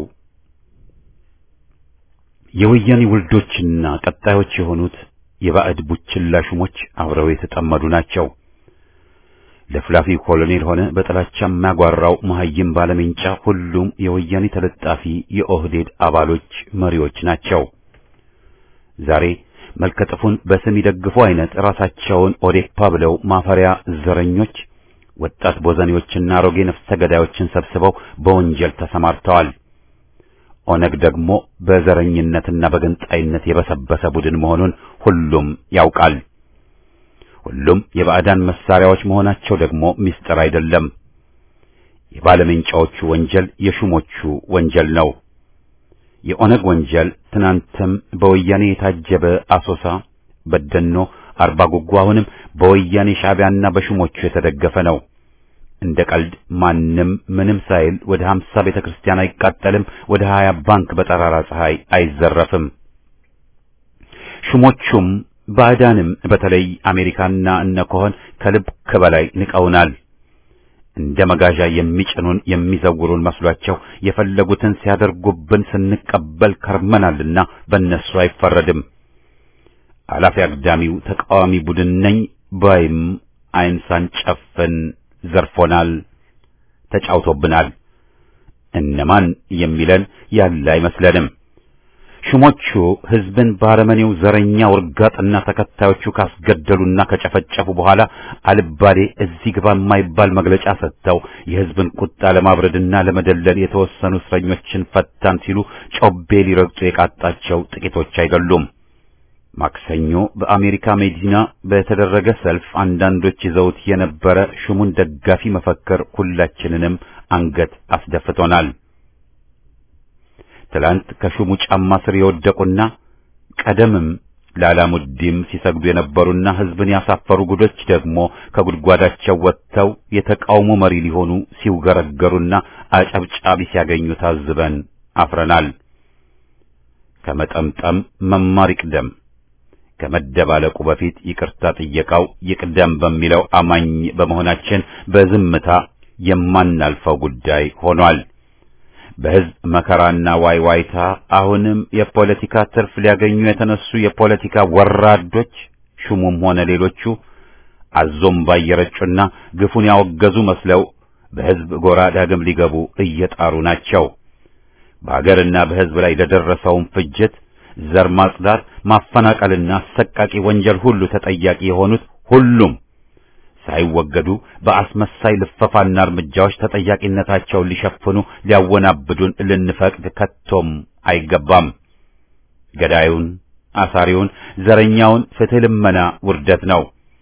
የወያኔ ውልዶችና ቀጣዮች የሆኑት የባዕድ ቡችላ ሹሞች አብረው የተጠመዱ ናቸው። ለፍላፊ ኮሎኔል ሆነ በጥላቻ የሚያጓራው መሐይም ባለሜንጫ ሁሉም የወያኔ ተለጣፊ የኦህዴድ አባሎች መሪዎች ናቸው። ዛሬ መልከጥፉን በስም ይደግፉ አይነት ራሳቸውን ኦዴፓ ብለው ማፈሪያ ዘረኞች ወጣት ቦዘኔዎችና አሮጌ ነፍሰ ገዳዮችን ሰብስበው በወንጀል ተሰማርተዋል። ኦነግ ደግሞ በዘረኝነትና በገንጣይነት የበሰበሰ ቡድን መሆኑን ሁሉም ያውቃል። ሁሉም የባዕዳን መሳሪያዎች መሆናቸው ደግሞ ምስጢር አይደለም። የባለሜንጫዎቹ ወንጀል የሹሞቹ ወንጀል ነው። የኦነግ ወንጀል ትናንትም በወያኔ የታጀበ አሶሳ፣ በደኖ፣ አርባ ጉጉ አሁንም በወያኔ ሻዕቢያና በሹሞቹ የተደገፈ ነው። እንደ ቀልድ ማንም ምንም ሳይል ወደ ሀምሳ ቤተ ክርስቲያን አይቃጠልም፣ ወደ ሀያ ባንክ በጠራራ ፀሐይ አይዘረፍም። ሹሞቹም ባዕዳንም በተለይ አሜሪካና እነ ኮሆን ከልብ ከበላይ ንቀውናል። እንደ መጋዣ የሚጭኑን የሚዘውሩን መስሏቸው የፈለጉትን ሲያደርጉብን ስንቀበል ከርመናልና በእነሱ አይፈረድም። አላፊ አግዳሚው ተቃዋሚ ቡድን ነኝ ባይም ዓይን ሳንጨፍን ዘርፎናል፣ ተጫውቶብናል። እነማን የሚለን ያለ አይመስለንም። ሹሞቹ ሕዝብን ባረመኔው ዘረኛ ውርጋጥና ተከታዮቹ ካስገደሉና ከጨፈጨፉ በኋላ አልባሌ እዚህ ግባ የማይባል መግለጫ ሰጥተው የሕዝብን ቁጣ ለማብረድና ለመደለል የተወሰኑ እስረኞችን ፈታን ሲሉ ጮቤ ሊረግጡ የቃጣቸው ጥቂቶች አይደሉም። ማክሰኞ በአሜሪካ መዲና በተደረገ ሰልፍ አንዳንዶች ይዘውት የነበረ ሹሙን ደጋፊ መፈክር ሁላችንንም አንገት አስደፍቶናል። ትላንት ከሹሙ ጫማ ስር የወደቁና ቀደምም ላላሙዲም ሲሰግዱ የነበሩና ሕዝብን ያሳፈሩ ጉዶች ደግሞ ከጉድጓዳቸው ወጥተው የተቃውሞ መሪ ሊሆኑ ሲውገረገሩና አጨብጫቢ ሲያገኙ ታዝበን አፍረናል። ከመጠምጠም መማር ይቅደም፣ ከመደባለቁ በፊት ይቅርታ ጥየቃው ይቅደም በሚለው አማኝ በመሆናችን በዝምታ የማናልፈው ጉዳይ ሆኗል። በሕዝብ መከራና ዋይዋይታ አሁንም የፖለቲካ ትርፍ ሊያገኙ የተነሱ የፖለቲካ ወራዶች ሹሙም ሆነ ሌሎቹ አዞም ባየረጩና ግፉን ያወገዙ መስለው በሕዝብ ጎራ ዳግም ሊገቡ እየጣሩ ናቸው። በአገርና በሕዝብ ላይ ለደረሰውን ፍጅት፣ ዘር ማጽዳት፣ ማፈናቀልና አሰቃቂ ወንጀል ሁሉ ተጠያቂ የሆኑት ሁሉም ሳይወገዱ በአስመሳይ ልፈፋና እርምጃዎች ተጠያቂነታቸውን ሊሸፍኑ ሊያወናብዱን ልንፈቅድ ከቶም አይገባም። ገዳዩን፣ አሳሪውን፣ ዘረኛውን ፍትሕ ልመና ውርደት ነው።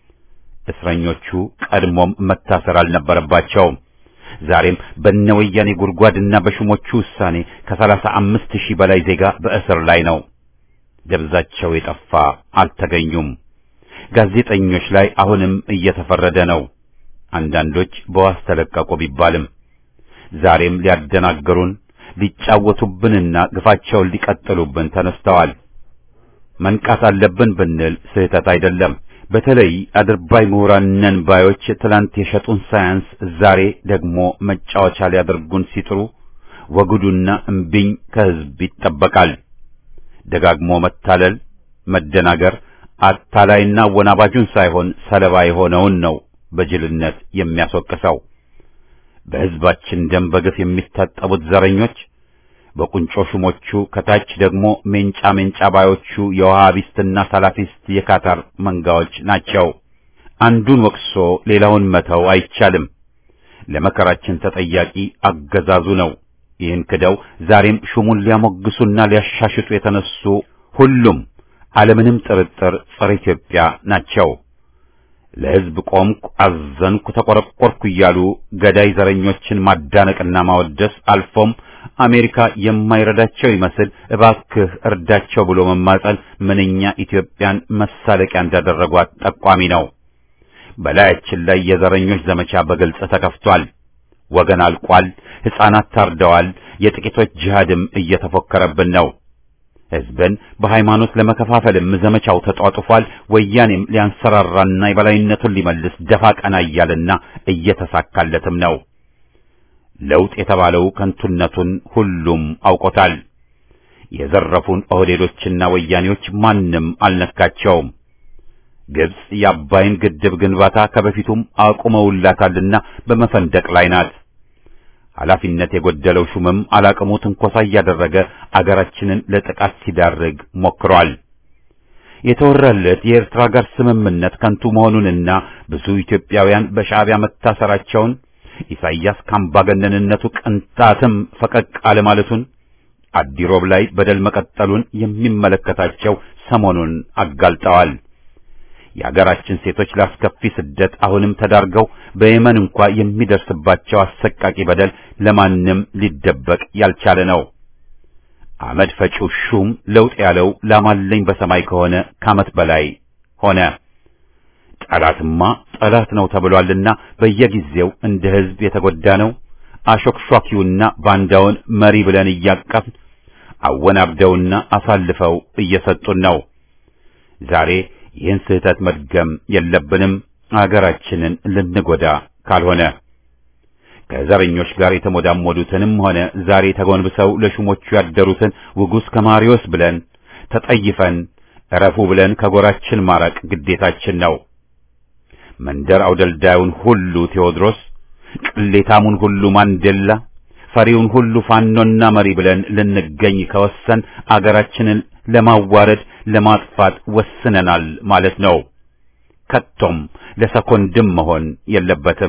እስረኞቹ ቀድሞም መታሰር አልነበረባቸውም። ዛሬም በነወያኔ ጉድጓድና በሹሞቹ ውሳኔ ከሰላሳ አምስት ሺህ በላይ ዜጋ በእስር ላይ ነው። ደብዛቸው የጠፋ አልተገኙም። ጋዜጠኞች ላይ አሁንም እየተፈረደ ነው። አንዳንዶች በዋስ ተለቀቁ ቢባልም ዛሬም ሊያደናግሩን ሊጫወቱብንና ግፋቸውን ሊቀጥሉብን ተነስተዋል። መንቃት አለብን ብንል ስህተት አይደለም። በተለይ አድርባይ ምሁራን ነን ባዮች ትላንት የሸጡን ሳያንስ ዛሬ ደግሞ መጫወቻ ሊያደርጉን ሲጥሩ ወግዱና እምቢኝ ከሕዝብ ይጠበቃል። ደጋግሞ መታለል፣ መደናገር አታላይና ወናባጁን ሳይሆን ሰለባ የሆነውን ነው በጅልነት የሚያስወቅሰው። በሕዝባችን ደም በግፍ የሚታጠቡት ዘረኞች በቁንጮ ሹሞቹ ከታች ደግሞ ሜንጫ ሜንጫ ባዮቹ የውሃቢስትና ሳላፊስት የካታር መንጋዎች ናቸው። አንዱን ወቅሶ ሌላውን መተው አይቻልም። ለመከራችን ተጠያቂ አገዛዙ ነው። ይህን ክደው ዛሬም ሹሙን ሊያሞግሱና ሊያሻሽጡ የተነሱ ሁሉም አለምንም ጥርጥር ጸረ ኢትዮጵያ ናቸው። ለሕዝብ ቆምኩ፣ አዘንኩ፣ ተቆረቆርኩ እያሉ ገዳይ ዘረኞችን ማዳነቅና ማወደስ አልፎም አሜሪካ የማይረዳቸው ይመስል እባክህ እርዳቸው ብሎ መማጸን ምንኛ ኢትዮጵያን መሳለቂያ እንዳደረጓት ጠቋሚ ነው። በላያችን ላይ የዘረኞች ዘመቻ በግልጽ ተከፍቷል። ወገን አልቋል። ሕፃናት ታርደዋል። የጥቂቶች ጂሃድም እየተፎከረብን ነው። ሕዝብን በሃይማኖት ለመከፋፈልም ዘመቻው ተጧጡፏል። ወያኔም ሊያንሰራራና የበላይነቱን ሊመልስ ደፋ ቀና እያለና እየተሳካለትም ነው። ለውጥ የተባለው ከንቱነቱን ሁሉም አውቆታል። የዘረፉን ኦህዴዶችና ወያኔዎች ማንም አልነካቸውም። ግብጽ የአባይን ግድብ ግንባታ ከበፊቱም አቁመውላታልና በመፈንደቅ ላይ ናት። ኃላፊነት የጎደለው ሹምም አላቅሙ ትንኮሳ እያደረገ አገራችንን ለጥቃት ሲዳርግ ሞክሯል። የተወራለት የኤርትራ ጋር ስምምነት ከንቱ መሆኑንና ብዙ ኢትዮጵያውያን በሻዕቢያ መታሰራቸውን ኢሳይያስ ካምባገነንነቱ ቅንጣትም ፈቀቅ አለማለቱን አዲሮብ ላይ በደል መቀጠሉን የሚመለከታቸው ሰሞኑን አጋልጠዋል። የአገራችን ሴቶች ላስከፊ ስደት አሁንም ተዳርገው በየመን እንኳ የሚደርስባቸው አሰቃቂ በደል ለማንም ሊደበቅ ያልቻለ ነው። አመድ ፈጪው ሹም ለውጥ ያለው ላማለኝ በሰማይ ከሆነ ከዓመት በላይ ሆነ። ጠላትማ ጠላት ነው ተብሏልና በየጊዜው እንደ ሕዝብ የተጎዳ ነው። አሾክሿኪውና ባንዳውን መሪ ብለን እያቀፍን አወናብደውና አሳልፈው እየሰጡን ነው። ዛሬ ይህን ስህተት መድገም የለብንም፣ አገራችንን ልንጎዳ ካልሆነ ከዘረኞች ጋር የተሞዳሞዱትንም ሆነ ዛሬ ተጎንብሰው ለሹሞቹ ያደሩትን ውጉስ ከማሪዎስ ብለን ተጠይፈን እረፉ ብለን ከጎራችን ማራቅ ግዴታችን ነው። መንደር አውደልዳዩን ሁሉ ቴዎድሮስ፣ ቅሌታሙን ሁሉ ማንዴላ፣ ፈሪውን ሁሉ ፋኖና መሪ ብለን ልንገኝ ከወሰን አገራችንን ለማዋረድ ለማጥፋት ወስነናል ማለት ነው። ከቶም ለሰኮንድም መሆን የለበትም።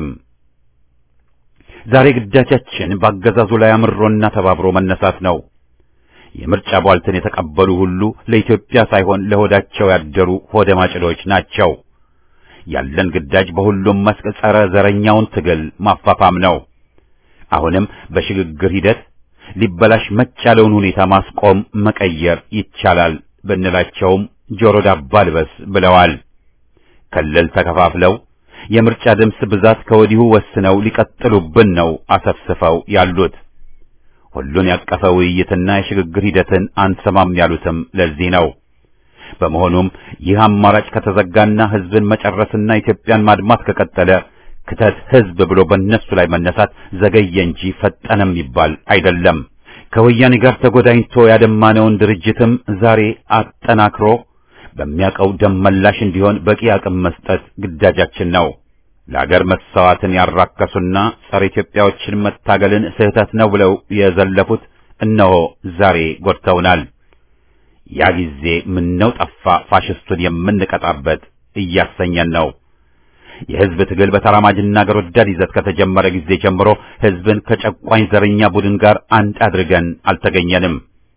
ዛሬ ግዳጃችን በአገዛዙ ላይ አምሮና ተባብሮ መነሳት ነው። የምርጫ ቧልትን የተቀበሉ ሁሉ ለኢትዮጵያ ሳይሆን ለሆዳቸው ያደሩ ሆደ ማጭዶች ናቸው። ያለን ግዳጅ በሁሉም መስክ ጸረ ዘረኛውን ትግል ማፋፋም ነው። አሁንም በሽግግር ሂደት ሊበላሽ መች ያለውን ሁኔታ ማስቆም መቀየር ይቻላል ብንላቸውም ጆሮ ዳባ ልበስ ብለዋል። ክልል ተከፋፍለው የምርጫ ድምፅ ብዛት ከወዲሁ ወስነው ሊቀጥሉብን ነው አሰፍስፈው ያሉት። ሁሉን ያቀፈ ውይይትና የሽግግር ሂደትን አንሰማም ያሉትም ለዚህ ነው። በመሆኑም ይህ አማራጭ ከተዘጋና ሕዝብን መጨረስና ኢትዮጵያን ማድማት ከቀጠለ ክተት ሕዝብ ብሎ በእነሱ ላይ መነሳት ዘገየ እንጂ ፈጠነም ይባል አይደለም። ከወያኔ ጋር ተጎዳኝቶ ያደማነውን ድርጅትም ዛሬ አጠናክሮ በሚያውቀው ደም መላሽ እንዲሆን በቂ አቅም መስጠት ግዳጃችን ነው። ለአገር መሰዋዕትን ያራከሱና ጸረ ኢትዮጵያዎችን መታገልን ስህተት ነው ብለው የዘለፉት እነሆ ዛሬ ጎድተውናል። ያ ጊዜ ምነው ጠፋ ፋሽስቱን የምንቀጣበት እያሰኘን ነው። የሕዝብ ትግል በተራማጅና አገር ወዳድ ይዘት ከተጀመረ ጊዜ ጀምሮ ሕዝብን ከጨቋኝ ዘረኛ ቡድን ጋር አንድ አድርገን አልተገኘንም።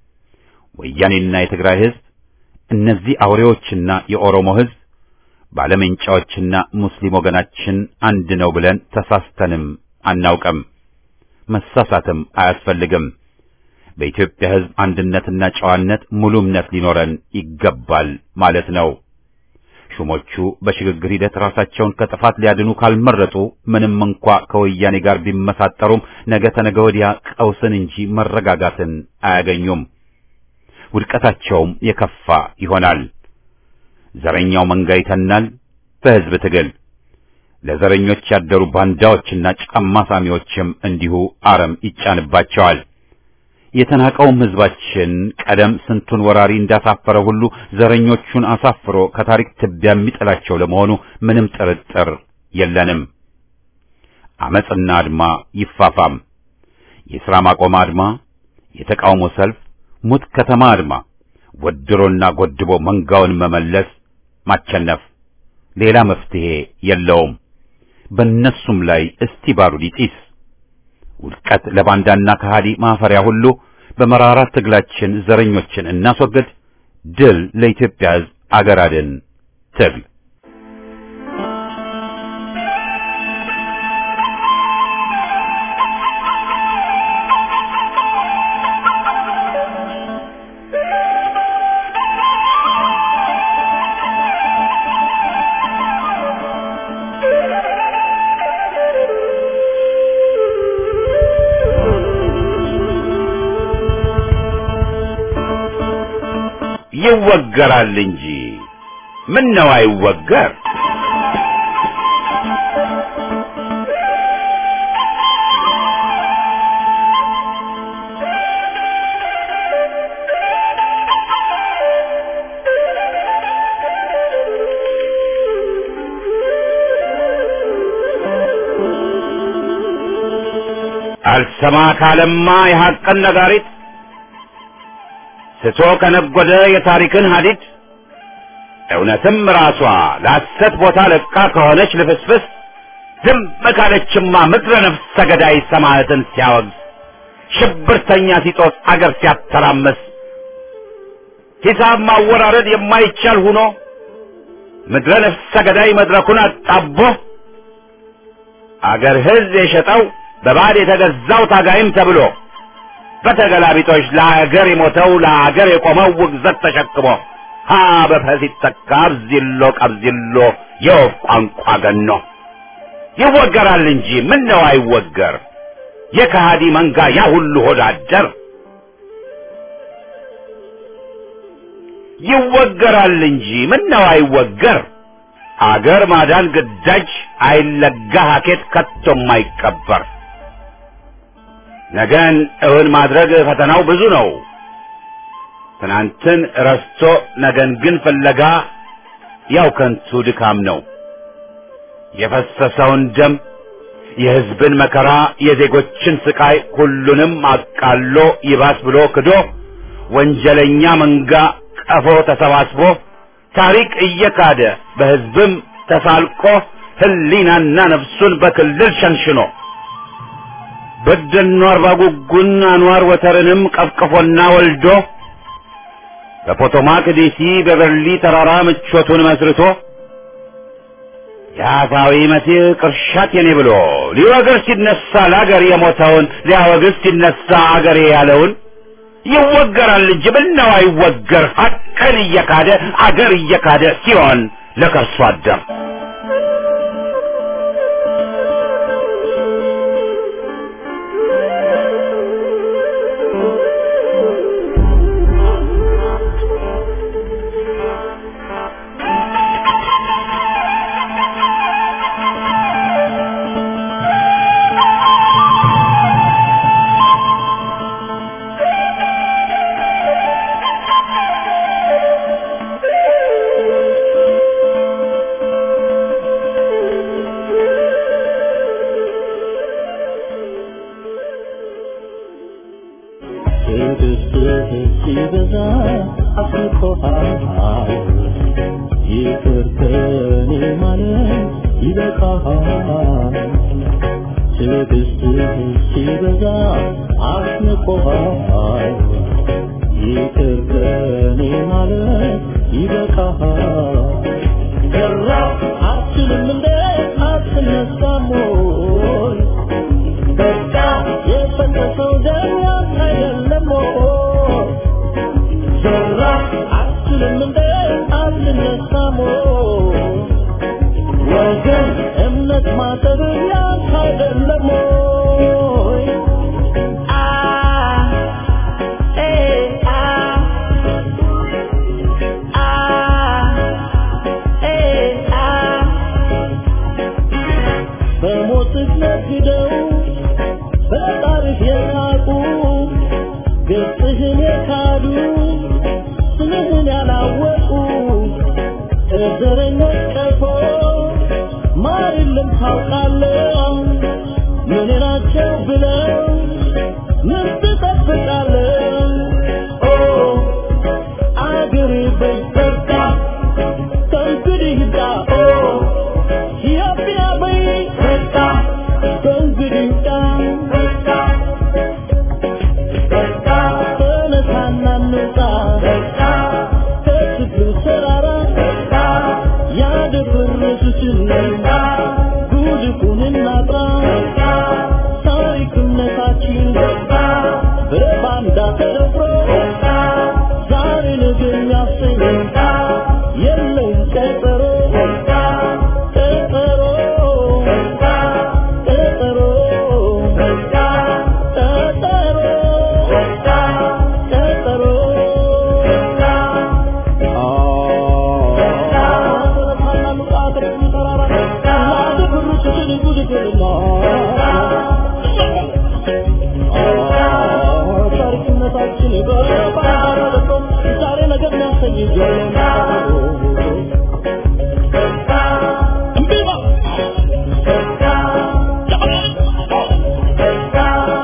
ወያኔና የትግራይ ሕዝብ እነዚህ አውሬዎችና የኦሮሞ ሕዝብ ባለመንጫዎችና ሙስሊም ወገናችን አንድ ነው ብለን ተሳስተንም አናውቅም። መሳሳትም አያስፈልግም። በኢትዮጵያ ሕዝብ አንድነትና ጨዋነት ሙሉ እምነት ሊኖረን ይገባል ማለት ነው። ሹሞቹ በሽግግር ሂደት ራሳቸውን ከጥፋት ሊያድኑ ካልመረጡ ምንም እንኳ ከወያኔ ጋር ቢመሳጠሩም ነገ ተነገ ወዲያ ቀውስን እንጂ መረጋጋትን አያገኙም። ውድቀታቸውም የከፋ ይሆናል። ዘረኛው መንጋ ይተናል በሕዝብ ትግል። ለዘረኞች ያደሩ ባንዳዎችና ጫማ ሳሚዎችም እንዲሁ አረም ይጫንባቸዋል። የተናቀውም ሕዝባችን ቀደም ስንቱን ወራሪ እንዳሳፈረ ሁሉ ዘረኞቹን አሳፍሮ ከታሪክ ትቢያ የሚጥላቸው ለመሆኑ ምንም ጥርጥር የለንም። አመጽና አድማ ይፋፋም። የሥራ ማቆም አድማ፣ የተቃውሞ ሰልፍ፣ ሙት ከተማ አድማ፣ ወድሮና ጎድቦ መንጋውን መመለስ፣ ማቸነፍ ሌላ መፍትሄ የለውም። በእነሱም ላይ እስቲ ባሩድ ይጢስ። ውድቀት ለባንዳና ከሃዲ ማፈሪያ ሁሉ። በመራራ ትግላችን ዘረኞችን እናስወግድ። ድል ለኢትዮጵያ ሕዝብ፣ አገር አድን ትግል። ይወገራል እንጂ ምን ነው አይወገር? አልሰማ ካለማ የሐቅን ነጋሪት ስቶ ከነጎደ የታሪክን ሀዲድ እውነትም ራሷ ለሐሰት ቦታ ለቃ ከሆነች ልፍስፍስ ዝም ካለችማ ምድረ ነፍስ ሰገዳይ ሰማዕትን ሲያወግዝ ሽብርተኛ ሲጦስ አገር ሲያተራመስ ሂሳብ ማወራረድ የማይቻል ሁኖ ምድረ ነፍስ ሰገዳይ መድረኩን አጣቦ አገር ሕዝብ የሸጠው በባዕድ የተገዛው ታጋይም ተብሎ በተገላቢጦች ለአገር የሞተው ለአገር የቆመው ውግዘት ተሸክሞ ሀ በፈ ሲተካ አብዚሎ ቀብዚሎ የወፍ ቋንቋ ገኖ ይወገራል እንጂ ምን ነው አይወገር የከሃዲ መንጋ ያ ሁሉ ሆዳደር ይወገራል እንጂ ምን ነው አይወገር አገር ማዳን ግዳጅ አይለጋ ሀኬት ከቶም አይቀበር ነገን እውን ማድረግ ፈተናው ብዙ ነው ትናንትን ረስቶ ነገን ግን ፍለጋ ያው ከንቱ ድካም ነው የፈሰሰውን ደም የሕዝብን መከራ የዜጎችን ስቃይ ሁሉንም አቃሎ ይባስ ብሎ ክዶ ወንጀለኛ መንጋ ቀፎ ተሰባስቦ ታሪክ እየካደ በሕዝብም ተሳልቆ ሕሊናና ነፍሱን በክልል ሸንሽኖ በደኖ አርባ ጉጉን አንዋር ወተርንም ቀፍቅፎና ወልዶ በፖቶማክ ዲሲ በበርሊ ተራራ ምቾቱን መስርቶ የአፋዊ መሲህ ቅርሻት የኔ ብሎ ሊወግር ሲነሳ ለአገር የሞተውን ሊያወግዝ ሲነሳ አገሬ ያለውን ይወገራል እንጂ ምነው አይወገር ሀቅን እየካደ አገር እየካደ ሲሆን ለከርሶ አደር ሲበዛ አፍቆሃል ይቅር ከኔ ማለት ይበቃሃል ትዕግስትህ ሲበዛ አስንቆሃል ይቅር ከኔ ማለት ይበቃሃል ሰራ አትልም እንደ አትነሳም ወይ በቃ የፈሰሰው ደም ያንተ አይደለም ወይ ሰራ አትልም እንደ አትነሳም ወይ ወገን እምነት ማሰብ ያንተ አይደለም ወይ አ ኤ አ አ ኤ አ በሞትህ ነግደው በጣርህ የሳቁ ገጽህን የካዱ ስምህን ያላወቁ እዘረኞች ቀፎ ማር የለም ታውቃለህ ምን ናቸው ብለው ምን ትጠብቃለህ ኦ አገሬ በይበርታ ከእንግዲህ ዳ ኦ ኢትዮጵያ በይበርታ ከእንግዲህ ዳ በርታ በርታ ተነሳና እንውጣ በርታ ከችግሩ ተራራ በርታ ያደፈረሱትን በርታ ጉድፉን እናጥራ በርታ ታሪክነታችን በርታ በባንዳ ተደፍሮ በርታ ዛሬ ነገ የሚያሰኝ በርታ የለውም ቀጠሮ በርታ ቀጠሮ በርታ ቀጠሮ በርታ ቀጠሮ በርታ ቀጠሮ በርታ Thank you.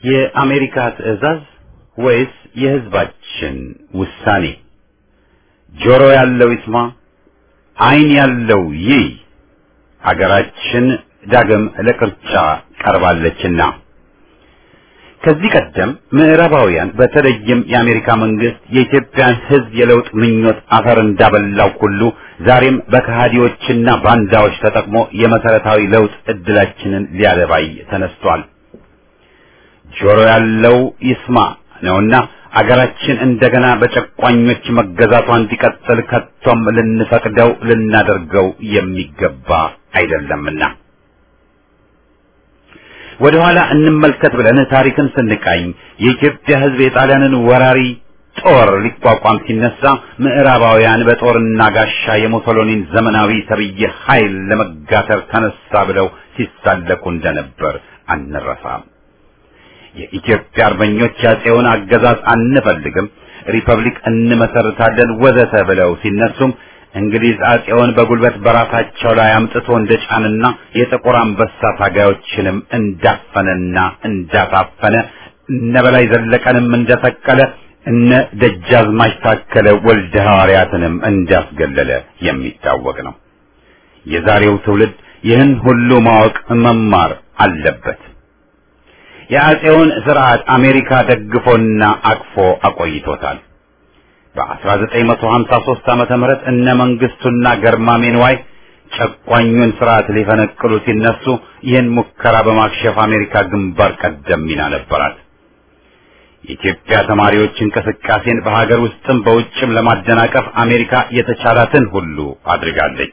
የአሜሪካ ትዕዛዝ ወይስ የህዝባችን ውሳኔ? ጆሮ ያለው ይስማ፣ ዓይን ያለው ይይ። አገራችን ዳግም ለቅርጫ ቀርባለችና ከዚህ ቀደም ምዕራባውያን በተለይም የአሜሪካ መንግስት የኢትዮጵያን ሕዝብ የለውጥ ምኞት አፈር እንዳበላው ሁሉ ዛሬም በከሃዲዎችና ባንዳዎች ተጠቅሞ የመሰረታዊ ለውጥ እድላችንን ሊያደባይ ተነስቷል። ጆሮ ያለው ይስማ ነውና አገራችን እንደገና በጨቋኞች መገዛቷ እንዲቀጥል ከቶም ልንፈቅደው ልናደርገው የሚገባ አይደለምና ወደ ኋላ እንመልከት ብለን ታሪክን ስንቃኝ የኢትዮጵያ ሕዝብ የጣሊያንን ወራሪ ጦር ሊቋቋም ሲነሳ ምዕራባውያን በጦርና ጋሻ የሙሶሎኒን ዘመናዊ ተብዬ ኃይል ለመጋተር ተነሳ ብለው ሲሳለቁ እንደነበር አንረሳም። የኢትዮጵያ አርበኞች ያጼውን አገዛዝ አንፈልግም፣ ሪፐብሊክ እንመሰርታለን ወዘተ ብለው ሲነሱም እንግሊዝ አጼውን በጉልበት በራሳቸው ላይ አምጥቶ እንደጫንና የጥቁር አንበሳ ታጋዮችንም እንዳፈነና እንዳታፈነ እነ በላይ ዘለቀንም እንደሰቀለ እነ ደጃዝማች ታከለ ወልደ ሐዋርያትንም እንዳስገለለ የሚታወቅ ነው። የዛሬው ትውልድ ይህን ሁሉ ማወቅ መማር አለበት። የአጼውን ስርዓት አሜሪካ ደግፎና አቅፎ አቆይቶታል። በ1953 ዓመተ ምህረት እነ መንግስቱና ገርማሜ ንዋይ ጨቋኙን ስርዓት ሊፈነቅሉ ሲነሱ ይህን ሙከራ በማክሸፍ አሜሪካ ግንባር ቀደም ሚና ነበራት። የኢትዮጵያ ተማሪዎች እንቅስቃሴን በሀገር ውስጥም በውጭም ለማደናቀፍ አሜሪካ የተቻላትን ሁሉ አድርጋለች።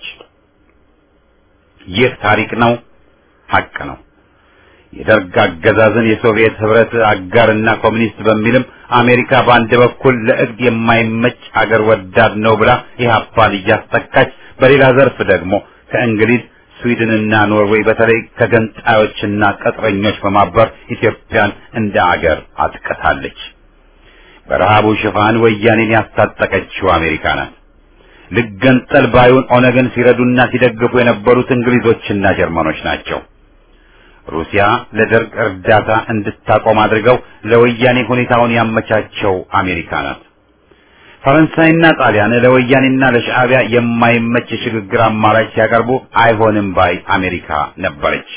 ይህ ታሪክ ነው፣ ሀቅ ነው። የደርግ አገዛዝን የሶቪየት ህብረት አጋርና ኮሚኒስት በሚልም አሜሪካ በአንድ በኩል ለእግድ የማይመች አገር ወዳድ ነው ብላ ኢህአፓን እያስጠቃች፣ በሌላ ዘርፍ ደግሞ ከእንግሊዝ ስዊድንና ኖርዌይ በተለይ ከገንጣዮችና ቅጥረኞች በማበር ኢትዮጵያን እንደ አገር አጥቅታለች። በረሃቡ ሽፋን ወያኔን ያስታጠቀችው አሜሪካ ናት። ልገንጠል ባዩን ኦነግን ሲረዱና ሲደግፉ የነበሩት እንግሊዞችና ጀርመኖች ናቸው። ሩሲያ ለደርግ እርዳታ እንድታቆም አድርገው ለወያኔ ሁኔታውን ያመቻቸው አሜሪካ ናት። ፈረንሳይና ጣሊያን ለወያኔና ለሻዕቢያ የማይመች የሽግግር አማራጭ ሲያቀርቡ አይሆንም ባይ አሜሪካ ነበረች።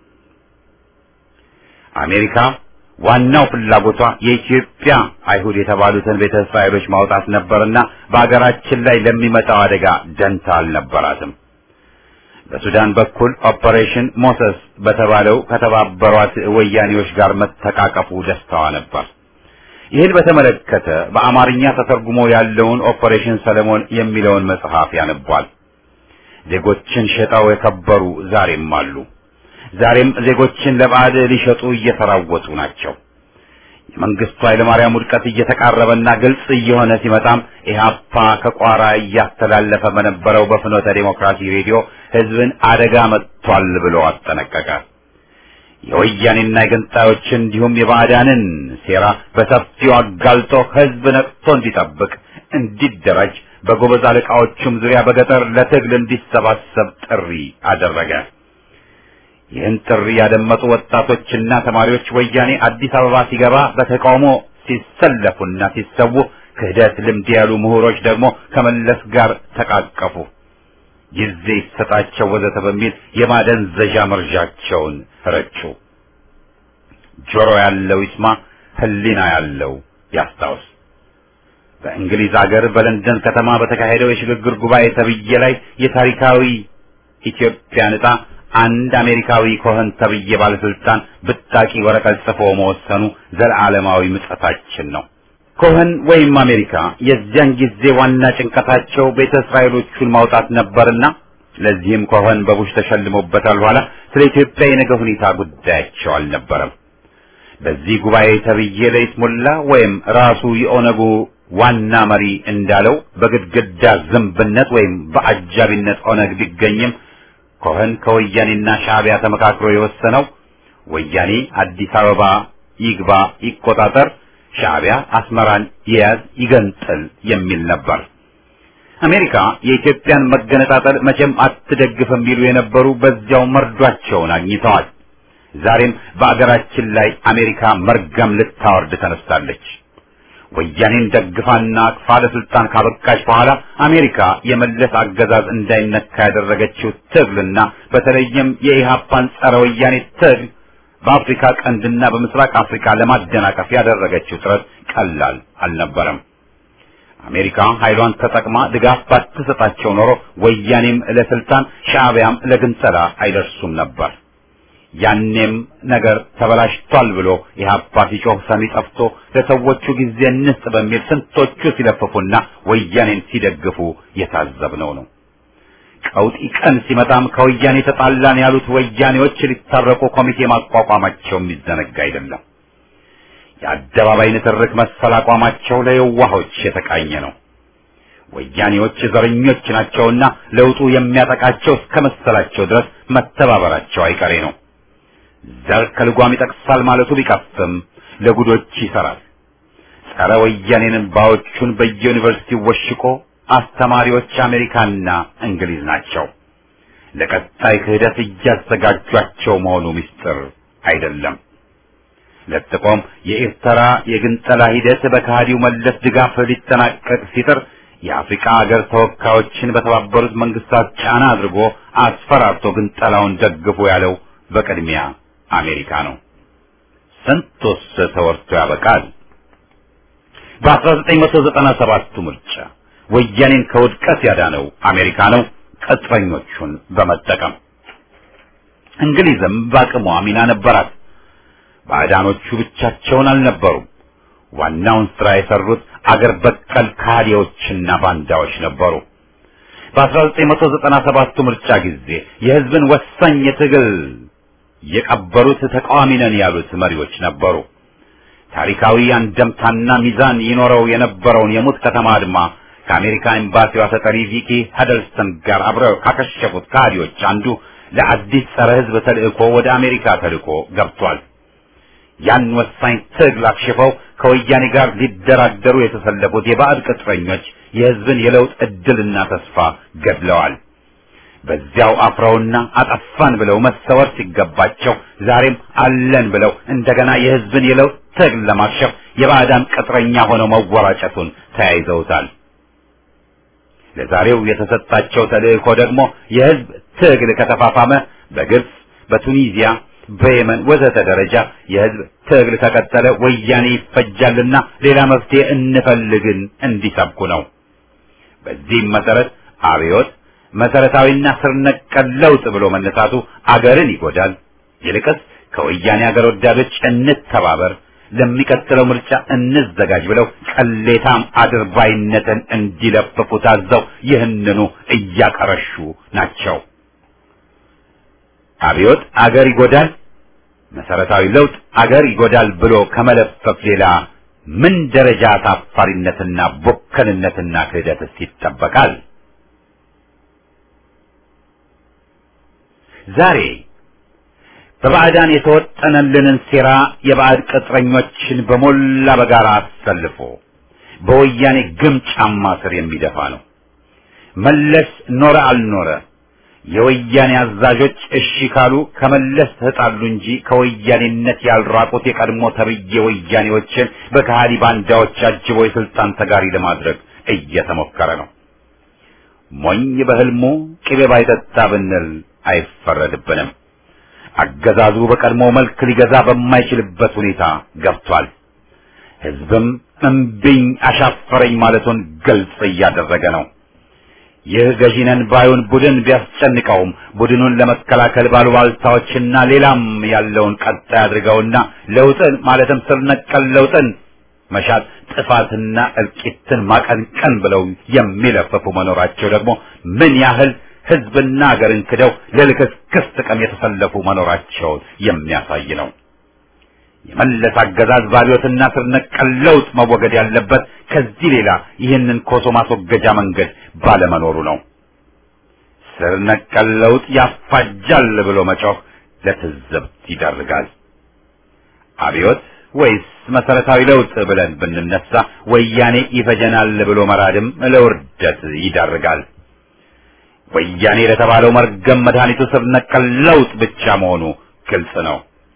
አሜሪካ ዋናው ፍላጎቷ የኢትዮጵያ አይሁድ የተባሉትን ቤተ እስራኤሎች ማውጣት ነበርና በአገራችን ላይ ለሚመጣው አደጋ ደንታ አልነበራትም። በሱዳን በኩል ኦፐሬሽን ሞሰስ በተባለው ከተባበሯት ወያኔዎች ጋር መተቃቀፉ ደስታዋ ነበር። ይህን በተመለከተ በአማርኛ ተተርጉሞ ያለውን ኦፐሬሽን ሰለሞን የሚለውን መጽሐፍ ያነቧል። ዜጎችን ሸጠው የከበሩ ዛሬም አሉ። ዛሬም ዜጎችን ለባዕድ ሊሸጡ እየተራወጡ ናቸው። የመንግስቱ ኃይለማርያም ውድቀት እየተቃረበና ግልጽ እየሆነ ሲመጣም ኢህአፓ ከቋራ እያስተላለፈ በነበረው በፍኖተ ዴሞክራሲ ሬዲዮ ህዝብን አደጋ መጥቷል ብሎ አስጠነቀቀ። የወያኔና የገንጣዮችን እንዲሁም የባዕዳንን ሴራ በሰፊው አጋልጦ ህዝብ ነቅቶ እንዲጠብቅ፣ እንዲደራጅ በጎበዝ አለቃዎቹም ዙሪያ በገጠር ለትግል እንዲሰባሰብ ጥሪ አደረገ። ይህን ጥሪ ያደመጡ ወጣቶችና ተማሪዎች ወያኔ አዲስ አበባ ሲገባ በተቃውሞ ሲሰለፉና ሲሰዉ፣ ክህደት ልምድ ያሉ ምሁሮች ደግሞ ከመለስ ጋር ተቃቀፉ። ጊዜ ይሰጣቸው ወዘተ በሚል የማደንዘዣ መርዣቸውን ረጩ። ጆሮ ያለው ይስማ፣ ህሊና ያለው ያስታውስ። በእንግሊዝ አገር በለንደን ከተማ በተካሄደው የሽግግር ጉባኤ ተብዬ ላይ የታሪካዊ ኢትዮጵያን ዕጣ አንድ አሜሪካዊ ኮኸን ተብዬ ባለስልጣን ብጣቂ ወረቀት ጽፎ መወሰኑ ዘላለማዊ ምጸታችን ነው። ኮኸን ወይም አሜሪካ የዚያን ጊዜ ዋና ጭንቀታቸው ቤተ እስራኤሎቹን ማውጣት ነበርና ለዚህም ኮኸን በቡሽ ተሸልሞበታል። በኋላ ስለ ኢትዮጵያ የነገ ሁኔታ ጉዳያቸው አልነበረም። በዚህ ጉባኤ ተብዬ ለይስሙላ ወይም ራሱ የኦነጉ ዋና መሪ እንዳለው በግድግዳ ዝንብነት ወይም በአጃቢነት ኦነግ ቢገኝም ኮኸን ከወያኔና ሻዕቢያ ተመካክሮ የወሰነው ወያኔ አዲስ አበባ ይግባ ይቆጣጠር፣ ሻዕቢያ አስመራን ይያዝ ይገንጥል የሚል ነበር። አሜሪካ የኢትዮጵያን መገነጣጠል መቼም አትደግፍም ቢሉ የነበሩ በዚያው መርዷቸውን አግኝተዋል። ዛሬም በአገራችን ላይ አሜሪካ መርገም ልታወርድ ተነስታለች። ወያኔን ደግፋና አቅፋ ለስልጣን ካበቃች በኋላ አሜሪካ የመለስ አገዛዝ እንዳይነካ ያደረገችው ትግልና በተለይም የኢህአፓን ጸረ ወያኔ ትግል በአፍሪካ ቀንድና በምስራቅ አፍሪካ ለማደናቀፍ ያደረገችው ጥረት ቀላል አልነበረም። አሜሪካ ኃይሏን ተጠቅማ ድጋፍ ባትሰጣቸው ኖሮ ወያኔም ለስልጣን ሻዕቢያም ለግንጸላ አይደርሱም ነበር። ያኔም ነገር ተበላሽቷል ብሎ ኢህአፓ ሲጮህ ሰሚ ጠፍቶ ለሰዎቹ ጊዜ እንስጥ በሚል ስንቶቹ ሲለፍፉና ወያኔን ሲደግፉ የታዘብነው ነው። ቀውጢ ቀን ሲመጣም ከወያኔ ተጣላን ያሉት ወያኔዎች ሊታረቁ ኮሚቴ ማቋቋማቸው የሚዘነጋ አይደለም። የአደባባይ ንትርክ መሰል አቋማቸው ለየዋሆች የተቃኘ ነው። ወያኔዎች ዘረኞች ናቸውና ለውጡ የሚያጠቃቸው እስከ መሰላቸው ድረስ መተባበራቸው አይቀሬ ነው። ዘር ከልጓም ይጠቅሳል ማለቱ ቢቀፍም ለጉዶች ይሰራል። ጸረ ወያኔንን ባዎቹን በየዩኒቨርሲቲው ወሽቆ አስተማሪዎች አሜሪካና እንግሊዝ ናቸው። ለቀጣይ ክህደት እያዘጋጇቸው መሆኑ ምስጢር አይደለም። ለጥቆም የኤርትራ የግንጠላ ሂደት በከሃዲው መለስ ድጋፍ ሊጠናቀቅ ሲጥር የአፍሪካ ሀገር ተወካዮችን በተባበሩት መንግስታት ጫና አድርጎ አስፈራርቶ ግንጠላውን ደግፎ ያለው በቅድሚያ አሜሪካ ነው። ስንቱስ ተወርቶ ያበቃል። በ1997ቱ ምርጫ ወያኔን ከውድቀት ያዳነው አሜሪካ ነው፣ ቅጥረኞቹን በመጠቀም እንግሊዝም በአቅሟ ሚና ነበራት። ባዕዳኖቹ ብቻቸውን አልነበሩም። ዋናውን ስራ የሰሩት አገር በቀል ካህዲዎችና ባንዳዎች ነበሩ። በ1997ቱ ምርጫ ጊዜ የህዝብን ወሳኝ የትግል የቀበሩት ተቃዋሚ ነን ያሉት መሪዎች ነበሩ። ታሪካዊ አንደምታና ሚዛን ይኖረው የነበረውን የሙት ከተማ አድማ ከአሜሪካ ኤምባሲዋ ተጠሪ ቪኪ ሀደልስተን ጋር አብረው ካከሸፉት ካህዲዎች አንዱ ለአዲስ ጸረ ህዝብ ተልእኮ ወደ አሜሪካ ተልእኮ ገብቷል። ያን ወሳኝ ትግል አክሽፈው ከወያኔ ጋር ሊደራደሩ የተሰለፉት የባዕድ ቅጥረኞች የህዝብን የለውጥ እድልና ተስፋ ገድለዋል። በዚያው አፍረውና አጠፋን ብለው መሰወር ሲገባቸው ዛሬም አለን ብለው እንደገና የህዝብን የለውጥ ትግል ለማክሸፍ የባዕዳን ቅጥረኛ ሆነው መወራጨቱን ተያይዘውታል። ለዛሬው የተሰጣቸው ተልእኮ ደግሞ የህዝብ ትግል ከተፋፋመ በግብጽ፣ በቱኒዚያ፣ በየመን ወዘተ ደረጃ የህዝብ ትግል ከቀጠለ ወያኔ ይፈጃልና ሌላ መፍትሄ እንፈልግን እንዲሰብኩ ነው። በዚህም መሰረት አብዮት መሰረታዊና ስር ነቀል ለውጥ ብሎ መነሳቱ አገርን ይጎዳል። ይልቅስ ከወያኔ አገር ወዳዶች እንተባበር፣ ለሚቀጥለው ምርጫ እንዘጋጅ ብለው ቅሌታም አድርባይነትን እንዲለፍፉ ታዘው ይህንኑ እያቀረሹ ናቸው። አብዮት አገር ይጎዳል፣ መሰረታዊ ለውጥ አገር ይጎዳል ብሎ ከመለፈፍ ሌላ ምን ደረጃ ታፋሪነትና ቦከንነትና ክህደትስ ይጠበቃል? ዛሬ በባዕዳን የተወጠነልንን ሴራ የባዕድ ቅጥረኞችን በሞላ በጋራ አሰልፎ በወያኔ ግም ጫማ ስር የሚደፋ ነው። መለስ ኖረ አልኖረ የወያኔ አዛዦች እሺ ካሉ ከመለስ ተጣሉ እንጂ ከወያኔነት ያልራቁት የቀድሞ ተብዬ ወያኔዎችን በከሃዲ ባንዳዎች አጅቦ የስልጣን ተጋሪ ለማድረግ እየተሞከረ ነው። ሞኝ በህልሙ ቅቤ ባይጠጣ ብንል አይፈረድብንም። አገዛዙ በቀድሞ መልክ ሊገዛ በማይችልበት ሁኔታ ገብቷል። ህዝብም እምቢኝ አሻፈረኝ ማለቱን ግልጽ እያደረገ ነው። ይህ ገዢነን ባዩን ቡድን ቢያስጨንቀውም ቡድኑን ለመከላከል ባሉባልታዎችና ሌላም ያለውን ቀጣይ አድርገውና ለውጥን ማለትም ስር ነቀል ለውጥን መሻት ጥፋትና እልቂትን ማቀንቀን ብለው የሚለፈፉ መኖራቸው ደግሞ ምን ያህል ህዝብና ሀገርን ክደው ለልክስክስ ጥቅም የተሰለፉ መኖራቸውን የሚያሳይ ነው። የመለስ አገዛዝ ባቢዮትና ስር ነቀል ለውጥ መወገድ ያለበት ከዚህ ሌላ ይህንን ኮሶ ማስወገጃ መንገድ ባለመኖሩ ነው። ስር ነቀል ለውጥ ያፋጃል ብሎ መጮህ ለትዝብት ይዳርጋል። አብዮት ወይስ መሰረታዊ ለውጥ ብለን ብንነሳ ወያኔ ይፈጀናል ብሎ መራድም ለውርደት ይዳርጋል። ወያኔ ለተባለው መርገም መድኃኒቱ ስር ነቀል ለውጥ ብቻ መሆኑ ግልጽ ነው።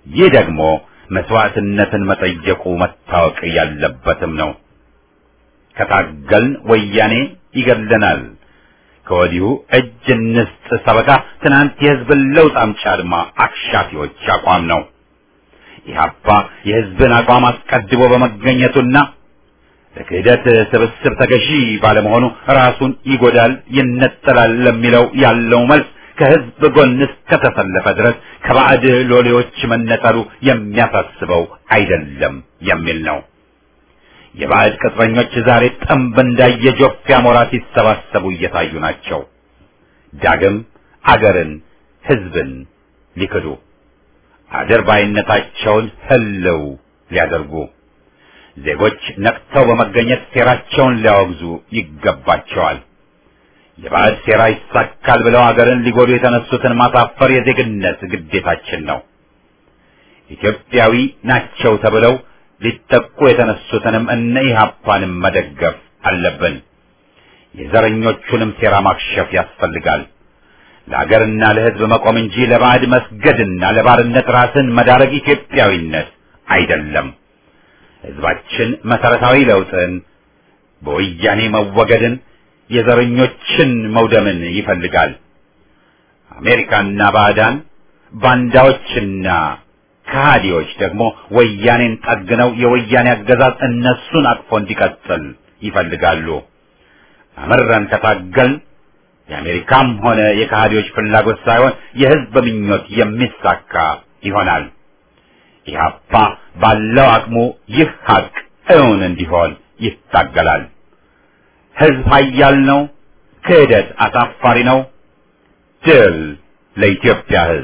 ይህ ደግሞ መስዋዕትነትን መጠየቁ መታወቅ ያለበትም ነው። ከታገልን ወያኔ ይገድለናል። ከወዲሁ እጅ እንስጥ ሰበካ ትናንት የህዝብን ለውጥ አምጪ አድማ አክሻፊዎች አቋም ነው። ኢህአፓ የህዝብን አቋም አስቀድሞ በመገኘቱና ለክህደት ስብስብ ተገዢ ባለመሆኑ ራሱን ይጎዳል፣ ይነጠላል ለሚለው ያለው መልስ ከህዝብ ጎን እስከተሰለፈ ድረስ ከባዕድ ሎሌዎች መነጠሉ የሚያሳስበው አይደለም የሚል ነው። የባዕድ ቅጥረኞች ዛሬ ጠንብ እንዳየ ጆፍ አሞራ ሲሰባሰቡ እየታዩ ናቸው። ዳግም አገርን፣ ህዝብን ሊክዱ አድርባይነታቸውን ህልው ሊያደርጉ ዜጎች ነቅተው በመገኘት ሴራቸውን ሊያወግዙ ይገባቸዋል። የባዕድ ሴራ ይሳካል ብለው አገርን ሊጎዱ የተነሱትን ማሳፈር የዜግነት ግዴታችን ነው። ኢትዮጵያዊ ናቸው ተብለው ሊጠቁ የተነሱትንም እነ ኢህአፓንም መደገፍ አለብን። የዘረኞቹንም ሴራ ማክሸፍ ያስፈልጋል። ለአገርና ለህዝብ መቆም እንጂ ለባዕድ መስገድና ለባርነት ራስን መዳረግ ኢትዮጵያዊነት አይደለም። ህዝባችን መሰረታዊ ለውጥን፣ በወያኔ መወገድን፣ የዘረኞችን መውደምን ይፈልጋል። አሜሪካና ባዕዳን ባንዳዎችና ከሃዲዎች ደግሞ ወያኔን ጠግነው የወያኔ አገዛዝ እነሱን አቅፎ እንዲቀጥል ይፈልጋሉ። አመረን ከታገልን የአሜሪካም ሆነ የከሃዲዎች ፍላጎት ሳይሆን የህዝብ ምኞት የሚሳካ ይሆናል። ኢህአፓ ባለው አቅሙ ይህ ሀቅ እውን እንዲሆን ይታገላል። ህዝብ ኃያል ነው። ክህደት አሳፋሪ ነው። ድል ለኢትዮጵያ ህዝብ።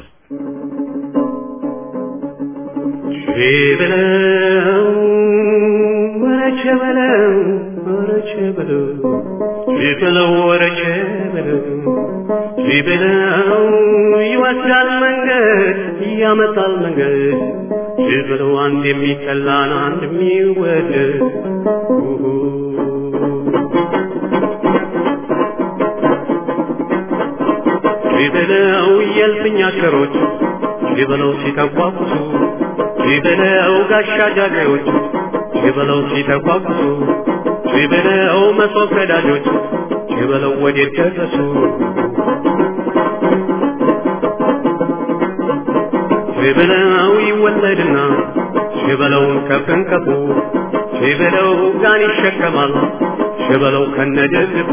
ቼበለው ወረቼ በለው ወረቼ በለው ቼበለው ወረቼ በለው ቼበለው ይወስዳል መንገድ ያመጣል መንገድ ቼበለው አንድ የሚጠላን አንድ የሚወደድ ቼበለው የልፍኝ አሽከሮች ቼበለው ሲተቋቁሱ ቼበለው ጋሻ ጃግሬዎች ቼበለው ሲተቋቁሱ ቼበለው መሶብ ቀዳጆች ቼበለው ወዴት ደረሱ ቼበለው ይወለድና ቼበለውን ከፍንከፉ ቼበለው ጋን ይሸከማል ቼበለው ከነደግፉ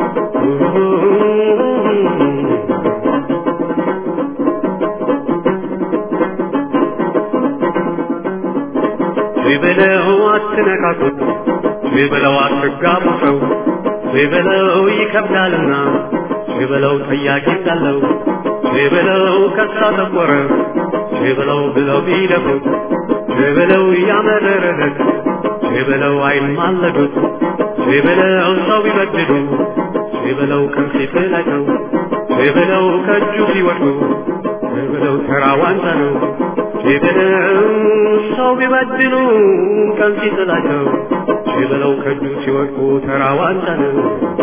ቼበለው አትነካኩት ቼበለው አትጋቡ ሰው ቼበለው ይከብዳልና ቼበለው ጠያቂ ካለው ቼበለው ከሳ ጠቆረ ቼበለው ብለው ቢደፉት ቼበለው ያመረረለት ቼበለው አይማለዱት ቼበለው ሰው ቢበድሉ ቼበለው ቀን ሲጥላቸው ቼበለው ከእጁ ሲወድቁ ቼበለው ተራ ዋንጫ ነው ቼበለው ሰው ቢበድሉ ቀን ሲጥላቸው ቼበለው ከእጁ ሲወድቁ ተራ ዋንጫ ነው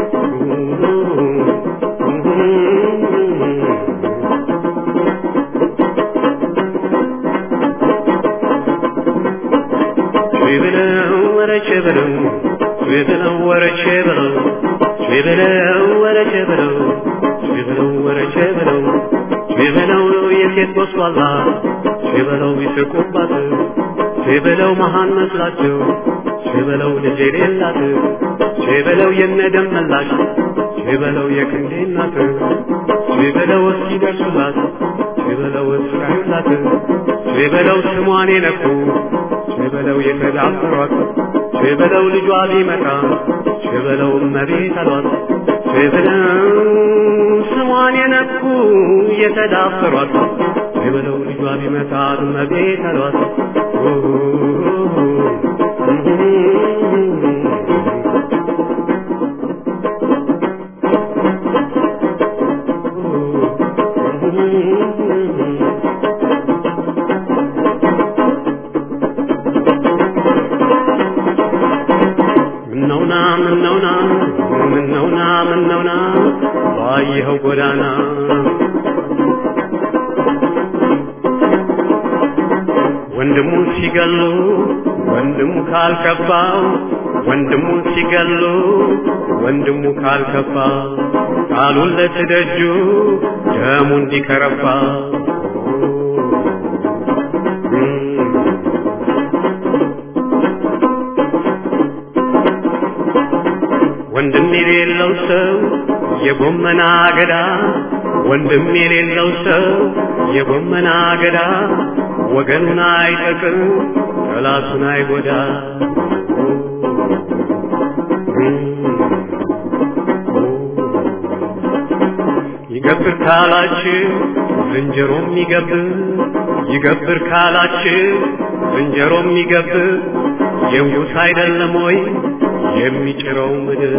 ቼበለው ወረ ቼበለው ቼበለው ወረ ቼበለው ቼበለው ወረ ቼበለው ቼበለው ወረ ቼበለው ቼበለው የሴት ጎስቋላ ቼበለው ይስቁባት ቼበለው መሃን መስላቸው ቼበለው ልጅ የሌላት ቼበለው የነደም መላሽ ቼበለው የክንዴ እናት ቼበለው እስኪደርሱላት ቼበለው እስራዩላት ቼበለው ስሟን የነኩ ቼበለው የተዳፈሯት ቼበለው ልጇ ቢመጣ ቼበለው እመቤት አሏት ቼበለው ስሟን የነኩ የተዳፈሯት ቼበለው ልጇ ቢመጣ እመቤት አሏት ምነውና ምነውና ምነውና ምነውና ባየኸው ጎዳና ወንድሙ ሲገሉ ወንድሙ ካልከፋው ወንድሙ ሲገሉ ወንድሙ ካልከፋ ቃሉን ለትደጁ ደሙ እንዲከረፋ ወንድም የሌለው ሰው የጎመና አገዳ ወንድም የሌለው ሰው የጎመና አገዳ ወገኑን አይጠቅም ጠላቱን አይጎዳ ይገብር ካላችሁ ዝንጀሮም ይገብር ይገብር ካላችሁ ዝንጀሮም ይገብር የንጉሥ አይደለም ወይ የሚጭረው ምድር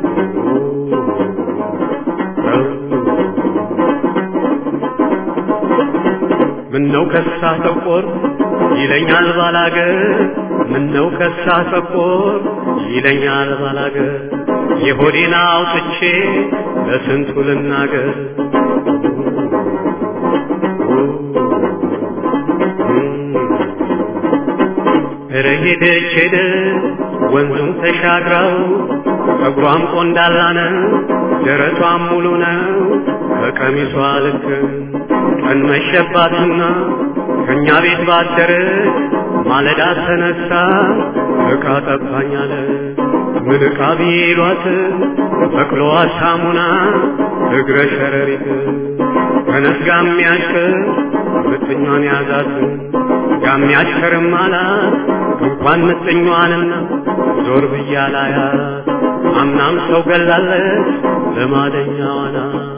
ምነው ከሳ ተቆር ይለኛል ባላገር ምነው ከሳ ተቆር ይለኛል ባላገር የሆዴን አውጥቼ ለስንቱ ልናገር ኧረ ሄደች ሄደ ወንዙን ተሻግረው ጸጉሯም ቆንዳላ ነው ደረቷም ሙሉ ነው ከቀሚሷ ልክ ቀን መሸባትና ከእኛ ቤት ባደረች ማለዳ ተነሳ ዕቃ ጠባኛለ ምን ዕቃ ቢሏት በቅሎዋ ሳሙና እግረ ሸረሪት ተነስ ጋሚያሽከር ምጥኛን ያዛት ጋሚያሽከርም አላት እንኳን ምጥኛዋንና ዞር ብያላያት አምናም ሰው ገላለች ለማደኛዋና